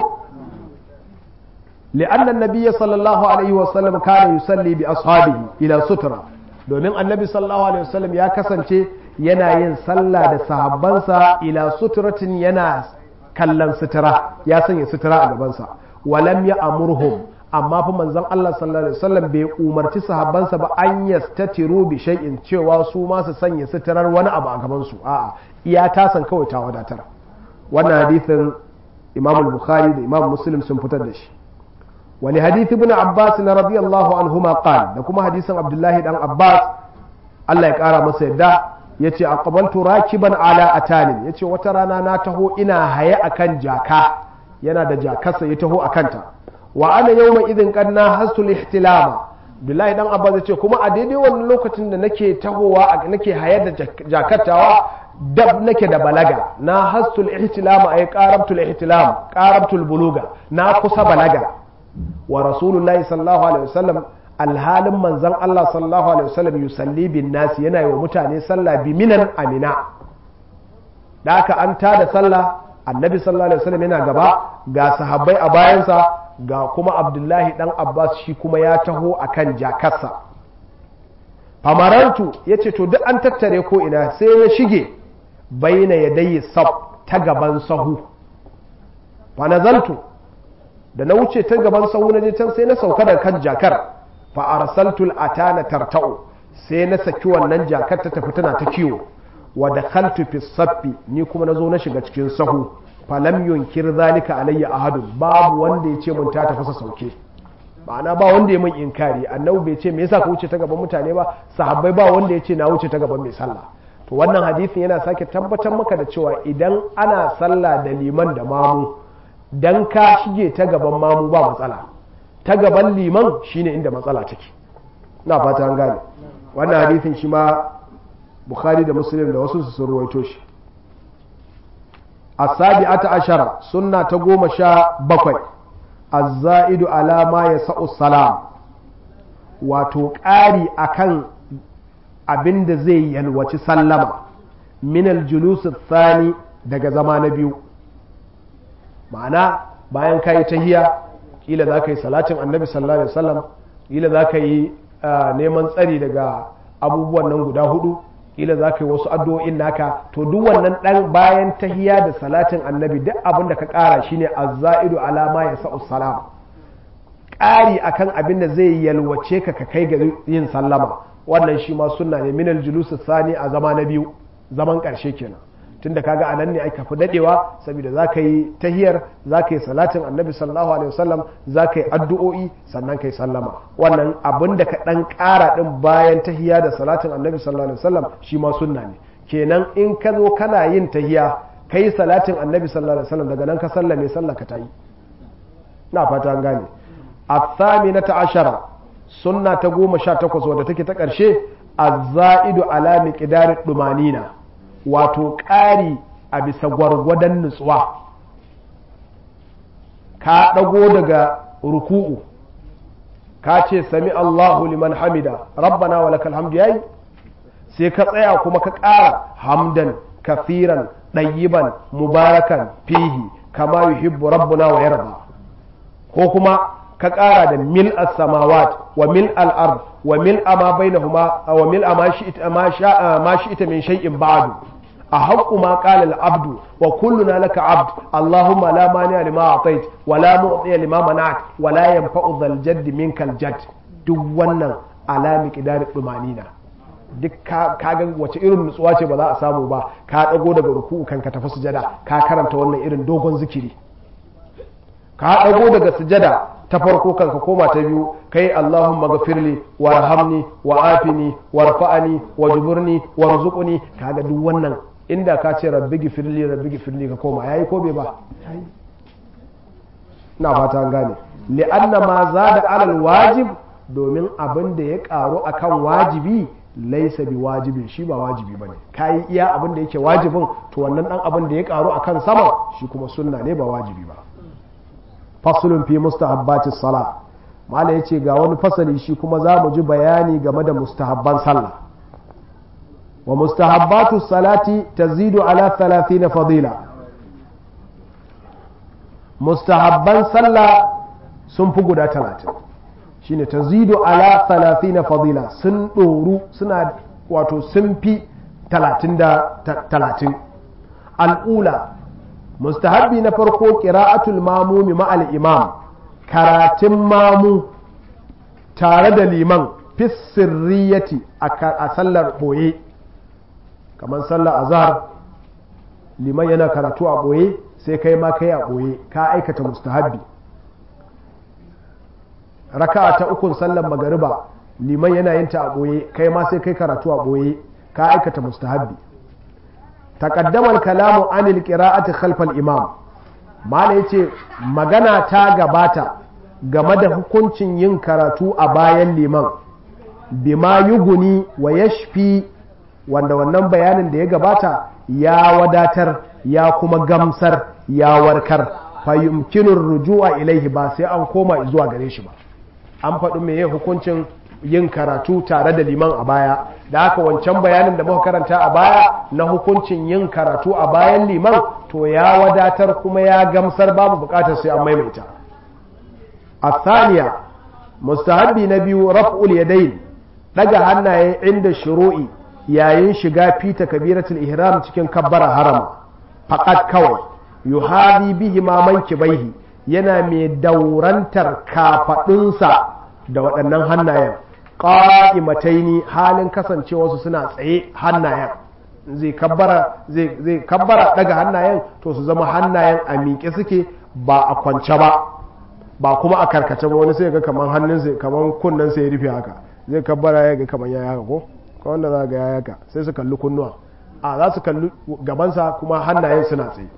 لأن النبي صلى الله عليه وسلم كان يصلي بأصحابه إلى سترة domin annabi sallallahu alaihi wasallam ya kasance yana yin sallah da sahabbansa ila suturatin yana kallon sutura ya sanya sutura a gabansa walam ya amurhum amma fa manzon Allah sallallahu alaihi wasallam bai umarci sahabbansa ba an yastatiru bi shay'in cewa su ma su sanya suturar wani abu a gaban su a'a iya tasan kawai ta wadatar wannan hadisin Imam Bukhari da Imam Muslim sun fitar da shi ولحديث ابن عباس رضي الله عنهما قال da kuma hadisin Abdullahi dan Abbas Allah ya kara masa yadda yace aqbaltu rakiban ala atanin yace wata rana na taho ina haye akan jaka yana da jakarsa ya taho akanta wa ana yawma idin kanna hasul ihtilama Abdullahi dan Abbas yace kuma a daidai wannan lokacin da nake tahowa nake haye da jakatawa dab nake da balaga na hasul ihtilama ay qarabtul ihtilam qarabtul buluga na kusa balaga wa rasulullahi sallallahu alaihi wasallam alhalin manzon Allah sallallahu alaihi wasallam yusalli bin nasi yana yi wa mutane sallah bi minan amina da aka an tada sallah annabi sallallahu alaihi wasallam yana gaba ga sahabbai a bayansa ga kuma abdullahi dan abbas shi kuma ya taho akan jakarsa famarantu ya ce to duk an tattare ko ina sai ya shige baina yadayi sab ta gaban sahu fa nazaltu da na wuce ta gaban sahu na je can sai na sauka da kan jakar fa arsaltul atana tarta'u sai na saki wannan jakar ta tafi tana ta kiwo wa dakhaltu fi saffi ni kuma nazo na shiga cikin sahu fa lam yunkir zalika alayya ahadun babu wanda ya ce mun ta tafi sauke ma'ana ba wanda ya mun inkari annabi bai ce me yasa ka wuce ta gaban mutane ba sahabbai ba wanda ya ce na wuce ta gaban mai sallah to wannan hadisin yana sake tabbatar maka da cewa idan ana sallah da liman da mamu dan ka shige ta gaban mamu ba matsala ta gaban liman shine inda matsala take ina fata an gane wannan hadisin shi ma bukhari da muslim da wasu su ruwaito shi as-sabi'ata ashara sunna ta goma sha bakwai az-za'idu ala ma yasa'u salam wato ƙari akan abin da zai yalwaci sallama min al-julus thani daga zama na biyu ma'ana bayan ka yi tahiya kila za ka yi salatin annabi sallallahu alaihi wasallam kila za ka yi neman tsari daga abubuwan nan guda hudu ila za ka yi wasu addu'o'in naka to duk wannan dan bayan tahiya da salatin annabi duk abin da ka ƙara shine azza'idu alama ya sa'u salam ƙari akan abin da zai yalwace ka ka kai ga yin sallama wannan shi ma sunna ne minal julus sani a zama na biyu zaman ƙarshe kenan tunda kaga a nan ne aka fi dadewa saboda za ka yi tahiyar za ka yi salatin annabi sallallahu alaihi wasallam za ka yi addu'o'i sannan ka yi sallama wannan abin da ka dan ƙara din bayan tahiya da salatin annabi sallallahu alaihi wasallam shi ma sunna ne kenan in ka zo kana yin tahiya ka yi salatin annabi sallallahu alaihi wasallam daga nan ka sallame sallah ka ta yi na fata an gane الثامنة عشرة سنة تقوم شاتكوس ودتك تكرشي الزائد على مقدار الدمانينة وتقاري أبي سغور ودن نسوا ka ɗago daga ruku'u ka ce sami Allahu liman hamida rabbana wa lakal hamdu yayi sai ka tsaya kuma ka ƙara hamdan kafiran ɗayyiban mubarakan fihi kama yuhibbu rabbuna wa yarda ko kuma ka ƙara da mil samawat wa mil al'ard wa mil ma bainahuma wa mil ma shi ita min shay'in ba'du a haƙƙu ma ƙala al'abdu wa kulluna laka abd allahumma la mani lima atait wa la mu'ti lima mana'at wa la yanfa'u dhal jadd minkal jadd duk wannan alami qidar dumanina duk ka ga wace irin nutsuwa ce ba za a samu ba ka dago daga ruku'u kan ka tafi sujada ka karanta wannan irin dogon zikiri ka dago daga sujada ta farko kan ka koma ta biyu kai Allahumma gafirli warhamni wa afini warfa'ani wajburni warzuqni kaga duk wannan inda ka ce rabbi gifirli rabbi gifirli ka koma yayi ko bai ba na fata an gane li'anna ma zada alal wajib domin abin da ya karu akan wajibi laisa bi wajibin shi ba wajibi bane kayi iya abin da yake wajibin to wannan dan abin da ya karu akan sama shi kuma sunna ne ba wajibi ba fasulun fi mustahabbatis sala mala yace ga wani fasali shi kuma za mu ji bayani game da mustahabban sallah wa mustahabbatus salati tazidu ala 30 fadila mustahabban sallah sun fi guda 30 shine tazidu ala 30 fadila sun doru suna wato sun fi 30 da 30 al'ula mustahabbi na farko qira'atul mamumi ma'al imam karatun mamu tare da liman fi sirriyati a sallar boye kamar sallar azhar liman yana karatu a boye sai kai ma kai a boye ka aikata mustahabbi raka'a ta ukun sallar magariba liman yana yin ta a boye kai ma sai kai karatu a boye ka aikata mustahabbi تقدم الكلام عن القراءة خلف الإمام ما yace magana ta gabata game da hukuncin yin karatu a bayan liman bima yuguni wa yashfi wanda wannan bayanin da ya gabata ya wadatar ya kuma gamsar ya warkar fayyumkinin ruju'a ilaihi ba sai an koma zuwa gare shi ba an faɗi meye hukuncin yin karatu tare da liman a baya da haka wancan bayanin da muka karanta a baya na hukuncin yin karatu a bayan liman to ya wadatar kuma ya gamsar babu bukatar sai an maimaita a saniya mustahabbi na biyu raf'ul yadayn daga hannaye inda shuru'i yayin shiga fita kabiratul ihram cikin kabbara harama faqat kawai yuhadi bihi ma mankibaihi yana mai daurantar kafadunsa da waɗannan hannayen ƙa'imataini halin kasancewarsu suna tsaye hannayen zai kabbara zai kabbara daga hannayen to su zama hannayen a miƙe suke ba a kwance ba ba kuma a karkace ba wani sai ga kaman hannun sai kaman kunnen sai ya rufe haka zai kabbara ya ga kaman ya haka ko ko wanda za ga ya haka sai su kalli kunnuwa a za su kalli gabansa kuma hannayen suna tsaye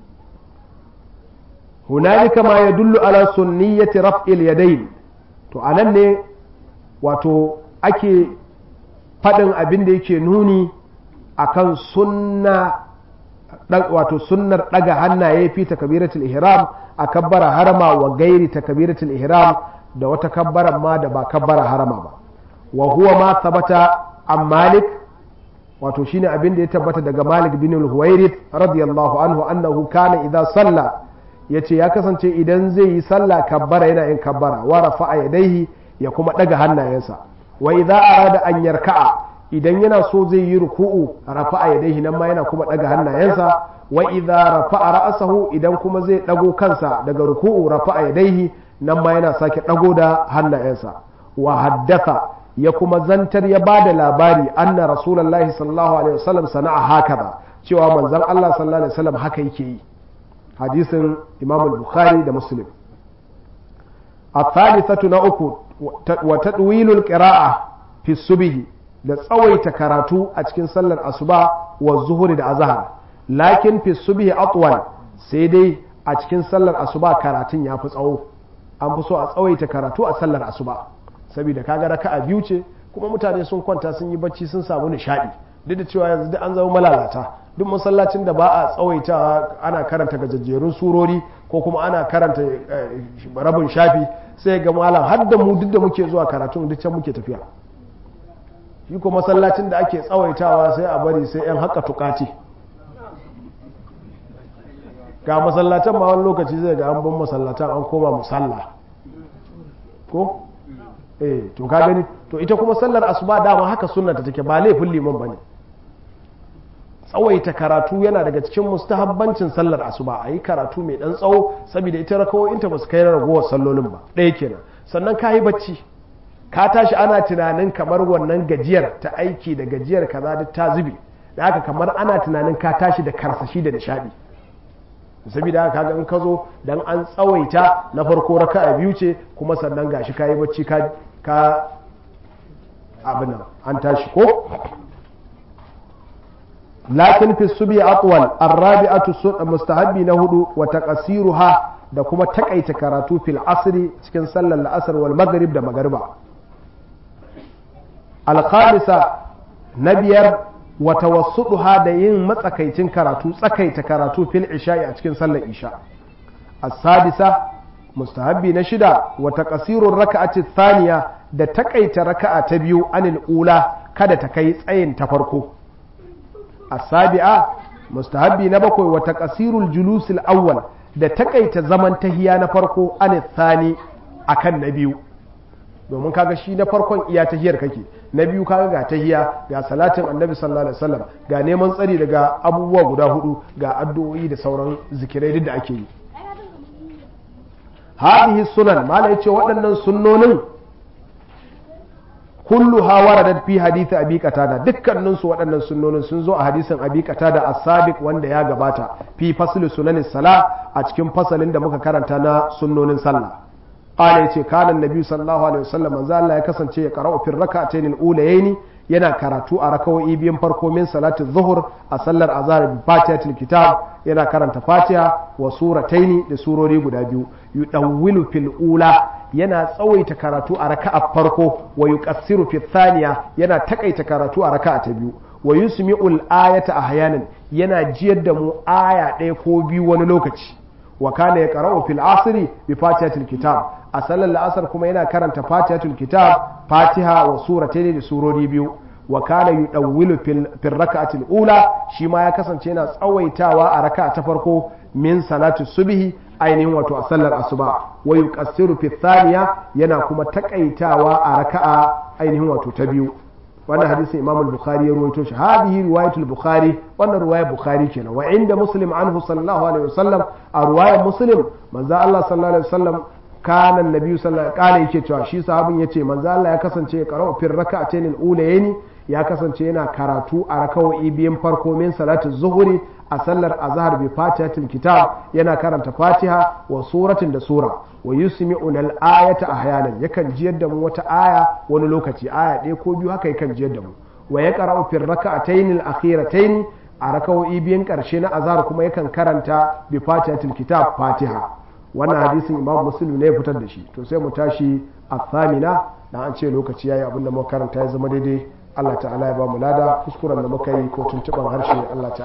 hunalika ma yadullu ala sunniyati raf'il yadayn to anan ne wato ake faɗin abin da yake nuni akan sunna wato sunnar ɗaga hannaye fi takabiratul ihram a kabbara harama wa gairi takabiratul ihram da wata kabbaran ma da ba kabbara harama ba wa huwa ma sabata an malik wato shine abin da ya tabbata daga malik bin al-huwairith radiyallahu anhu annahu kana idza salla yace ya kasance idan zai yi sallah kabbara yana yin kabbara wa rafa'a yadaihi ya kuma ɗaga hannayensa wa idza arada an yarka'a idan yana so zai yi ruku'u rafa'a yadayhi nan ma yana kuma daga hannayensa wa idza rafa'a ra'sahu idan kuma zai dago kansa daga ruku'u rafa'a yadayhi nan ma yana sake dago da hannayensa wa haddatha ya kuma zantar ya bada labari anna rasulullahi sallallahu alaihi wasallam sana'a hakaza cewa manzon Allah sallallahu alaihi wasallam haka yake yi hadisin Imam al-Bukhari da Muslim الثالثة نأكو وتطويل القراءة في الصبح da tsawaita karatu a cikin sallar asuba wa zuhuri da azhar lakin fi subhi atwal sai dai a cikin sallar asuba karatun ya fi tsawo an fi so a tsawaita karatu a sallar asuba saboda kaga raka'a biyu ce kuma mutane sun kwanta sun yi bacci sun samu nishadi duk da cewa yanzu duk an zama malalata duk masallacin da ba a tsawaita ana karanta gajajjerun surori ko kuma ana karanta rabin shafi sai ga malam har da mu duk da muke zuwa karatun duk can muke tafiya shi ko masallacin da ake tsawaitawa sai a bari sai yan haka tukati ga masallatan ma wani lokaci zai ga an bin masallatan an koma musalla ko eh to ka gani to ita kuma sallar asuba dama haka sunnata take ba laifin liman bane tsawaita karatu yana daga cikin mustahabbancin sallar asuba a yi karatu mai dan tsawo saboda ita rakawoyinta ba su kai ragowar sallolin ba ɗaya kenan sannan ka yi bacci ka tashi ana tunanin kamar wannan gajiyar ta aiki da gajiyar kaza duk ta zube da haka kamar ana tunanin ka tashi da karsashi da nishadi saboda haka kaga in ka zo dan an tsawaita na farko raka'a biyu ce kuma sannan gashi ka yi bacci ka ka abin an tashi ko lakin fi subi atwal arrabi'atu mustahabbi na hudu wa taqsiruha da kuma takaita karatu fil asri cikin sallar la'asar wal maghrib da magariba al-khamisa na biyar wa tawassuduha da yin matsakaicin karatu tsakaita karatu fil isha'i a cikin sallar isha as-sadisa mustahabbi na shida wa taqsirur raka'ati thaniya da takaita raka'a ta biyu anil ula kada ta kai tsayin ta farko as-sabi'a mustahabbi na bakwai wa taqsirul julusil awwal da takaita zaman tahiya na farko anil thani akan na biyu domin kaga shi na farkon iya tahiyar kake na biyu kaga ga tahiya ga salatin annabi sallallahu alaihi wasallam ga neman tsari daga abubuwa guda hudu ga addu'o'i da sauran zikirai duk da ake yi hadhihi sunan mala yace waɗannan sunnonin kullu ha waradat fi hadith abi qatada dukkanin su waɗannan sunnonin sun zo a hadisin abi qatada as-sabiq wanda ya gabata fi fasl sunanis sala a cikin fasalin da muka karanta na sunnonin sallah qala yace kana annabi sallallahu alaihi wasallam manzo Allah ya kasance ya qara'u fi rak'atayn al-ulayayn yana karatu a rakawoyi biyan farko min salati zuhur a sallar azhar bi fatihatul kitab yana karanta fatiha wa surataini da surori guda biyu yudawwilu fil ula yana tsawaita karatu a raka'a farko wa yuqassiru fi thaniya yana takaita karatu a raka'a ta biyu wa yusmi'ul ayata ahyanan yana jiyar da mu aya ɗaya ko biyu wani lokaci wa kana yaqra'u fil asri bi fatihatil kitab a sallar la'asar kuma yana karanta fatihatul kitab fatiha wa suratayn da surori biyu wa kana yudawwilu fil rak'atil ula shi ma ya kasance yana tsawaitawa a raka'a ta farko min salatu subhi ainihin wato a sallar asuba wa yuqassiru fi thaniya yana kuma takaitawa a raka'a ainihin wato ta biyu wannan hadisin imam al-bukhari ya ruwaito shi hadhihi riwayatul bukhari wannan riwaya bukhari kenan wa inda muslim anhu sallallahu alaihi wasallam a riwayar muslim manzo Allah sallallahu alaihi wasallam kana annabi sallallahu alaihi yake cewa shi sahabin yace manzo Allah ya kasance ya qara'u fi rak'atayn al-ulayni ya kasance yana karatu a rakawoyi biyan farko min salatu zuhuri a sallar azhar bi fatihatil kitab yana karanta fatiha wa suratin da sura wa yusmi'una al-ayata ahyanan yakan jiyar da mu wata aya wani lokaci aya ɗaya ko biyu haka yakan jiyar da mu wa ya qara'u fi rak'atayn al-akhiratayn a rakawoyi biyan karshe na azhar kuma yakan karanta bi fatihatil kitab fatiha wannan hadisin imam muslim ne ya fitar da shi to sai mu tashi a thamina da an ce lokaci yayi abinda muka karanta ya zama daidai Allah ta'ala ya ba mu lada kuskuren da muka yi ko tuntuban harshe Allah ta'ala